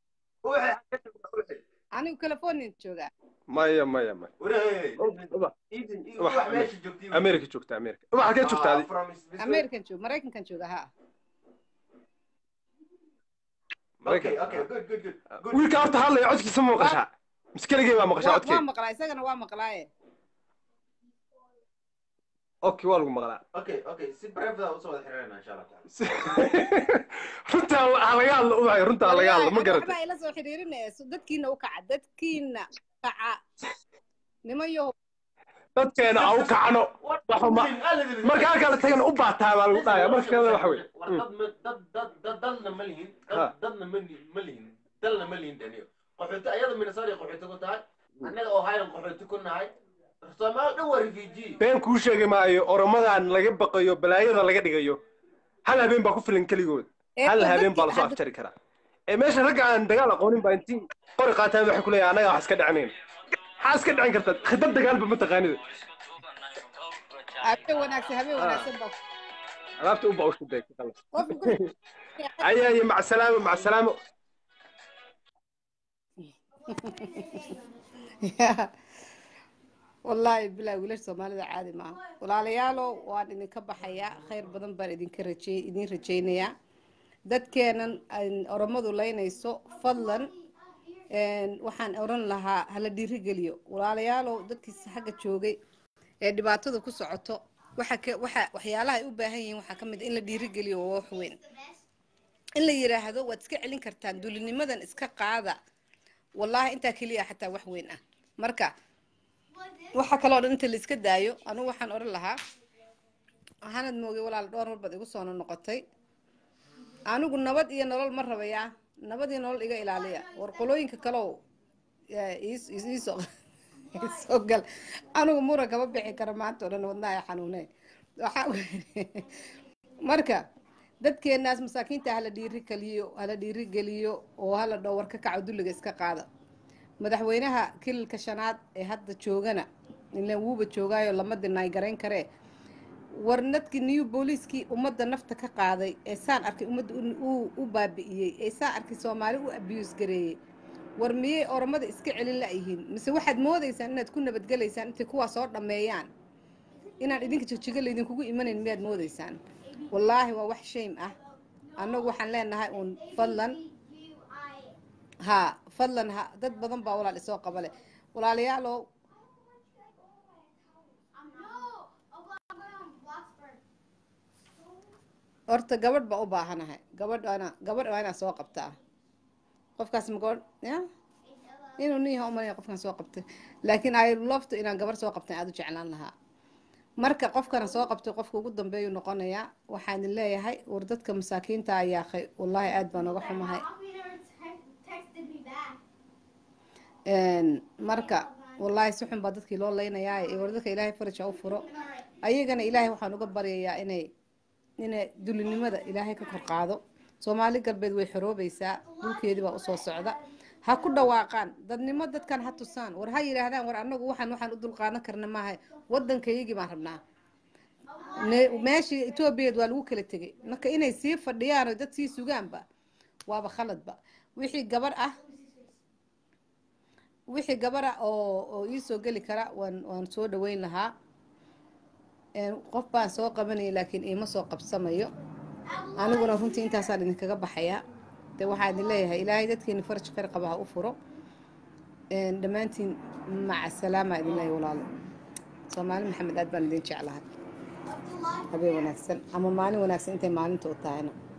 Speaker 1: anigu californian joogaa
Speaker 8: maya maya maya ubax america joogta america ubax halkee joogta adi
Speaker 1: american joog maraykankan jooga ha
Speaker 8: wiilka horta hadlaya codkiisa ma maqashaa mise keligay baa maqashaa
Speaker 1: waa waa
Speaker 8: codkeyga
Speaker 1: maqlaa isagana waa maqlaaye
Speaker 8: okay waa lagu maqlaa
Speaker 9: okay okay si brefda usoo wada xiriirana insha allah taala
Speaker 8: runtaa ha laga hadlo ubaxay runtaa ha laga hadlo ma garata
Speaker 1: waxbaa ila soo xiriirinayso dadkiina u kaca dadkiina kaca nimayo
Speaker 8: dadkeena ha u kacno waxuma marka halkaa la tagana u baataa baa lagu dhahaya marka kalena waxa wey
Speaker 9: war dad ma dad dad dad dalna ma lihin
Speaker 8: Ha.
Speaker 9: dad dadna ma li- ma lihin dalna ma lihin daniyo qaxooti ayada minnesota qaxooti ku tahay annaga ohio qaxooti ku nahay soomaali dhan waa refugee
Speaker 8: been kuu sheegi maayo oromadan laga baqayo balaayada laga dhigayo hal habeen baa ku filan keligood hal habeen baa lasoo afjari karaa ee meesha ragga aan dagaal aqoonin baa intii qori qaataan waxay ku leeyahay annaga wax iska dhicinayn maxaa iska dhicin karta khidad dagaalba ma taqaanida
Speaker 1: habeen wanaagsan habeen wanaagsan baa
Speaker 8: alaabta u baa u shiday ka qalas
Speaker 1: qofka guriga
Speaker 8: aya iyo mac salaamo mac salaamo
Speaker 1: wallaahi bilaa wiilasha soomaalida caadi maaha walaalayaalow waan idinka baxayaa khayr badan baan idinka rajey idin rajaynayaa dadkeenan aan oromadu laynayso fadlan een, waxaan oran lahaa hala dhiirigeliyo walaalayaalow dadkiisa xagga joogay ee dhibaatada ku socoto waxa ka waxa waxyaalaha ay u baahan yihiin waxaa ka mid ah in la dhiirigeliyo waa wax weyn in la yiraahdo waad iska celin kartaan dulinimadan iska qaada wallaahi intaa keliya xataa wax weyn ah marka waxa kaloo dhan inta la iska daayo anugu waxaan odhan lahaa waxaanad moogay walaal dhowr mar baad igu soo noqotay anigu nabad iyo nolol ma rabayaa nabad iyo nolol iga ilaaliya war qolooyinka kalow yaa iis- iis- iisoo iisoo gal anigu muran kama bixi karo maanta oo dhan wadnaha ay xanuuneen waxaa weeye- marka dadkeenaas masaakiinta hala dhiiri geliyo hala dhiiri geliyo oo hala dhow war ka kaco dulliga iska qaada madaxweynaha kililka shanaad ee hadda joogana ilan wuuba joogaayo lama dinaay garayn karee war nadkii new booliiskii ummadda nafta ka qaaday ee saan arkay ummadda u- u- u baabi'iyey ee saan arkay soomaali u abiyuus gareeyey war miyay oromada iska celin la'yihiin mise waxaad moodaysaan inaad ku nabadgelaysaan intay kuwaa soo dhammeeyaan inaan idinka jigjiga laydinkugu imanayn miyaad moodaysaan wallaahi waa wax shame ah annagu waxaan leenahay uun fadlan ها فضلا ها dad badan baa walaal isoo qabale walaalayaalow horta gabadh baa u baahanahay gabadh waana gabadh waa inaa soo qabtaa qofkaas ma gabadh ya inuu nin yahay umalaya qofkan soo qabtay laakiin ay lofto inaan gabar soo qabtan aada u jeclaan lahaa marka qofkana soo qabtay qofka ugu dambeeyuu noqonayaa waxaan idin leeyahay war dadka masaakiinta ayaa khay wallaahi aad baan uga xumahay
Speaker 3: texted me back.
Speaker 1: Een, marka wallaahi si xun baa dadkii loo leynayaa ee war dadka ilaahay faraj ha u furo ayagana ilaahay waxaan uga baryayaa inay inay dulinimada ilaahay ka kor qaado soomaali galbeed way xoroobaysaa dhulkeedii baa usoo socda ha ku dhawaaqaan dadnimo dadkan ha tusaan war ha yidhaahdaan war annagu waxaan waxaan u dulqaadan karna maaha waddankayagii baan rabnaa Ne- meeshii etoobiyaed waa lagu kala tegay marka inay sii fadhiyaan oo dad sii sugaanba waaba khaladba wixii gabar ah wixii gabar ah oo oo ii soo geli kara waan waan soo dhaweyn lahaa Een, qof baan soo qabanaya laakiin iima soo qabsamayo aniguna runtii intaasaan idinkaga baxayaa de waxaan idin leeyahay ilaahay dadkeeni faraj khayr qaba ha u furo Een, dhammaantiin maca salaama idin leeyahay walaalo soomaali maxamed aad baan idin jeclahay habeen wanaagsan ama maalin wanaagsan intay maalinta u tahayna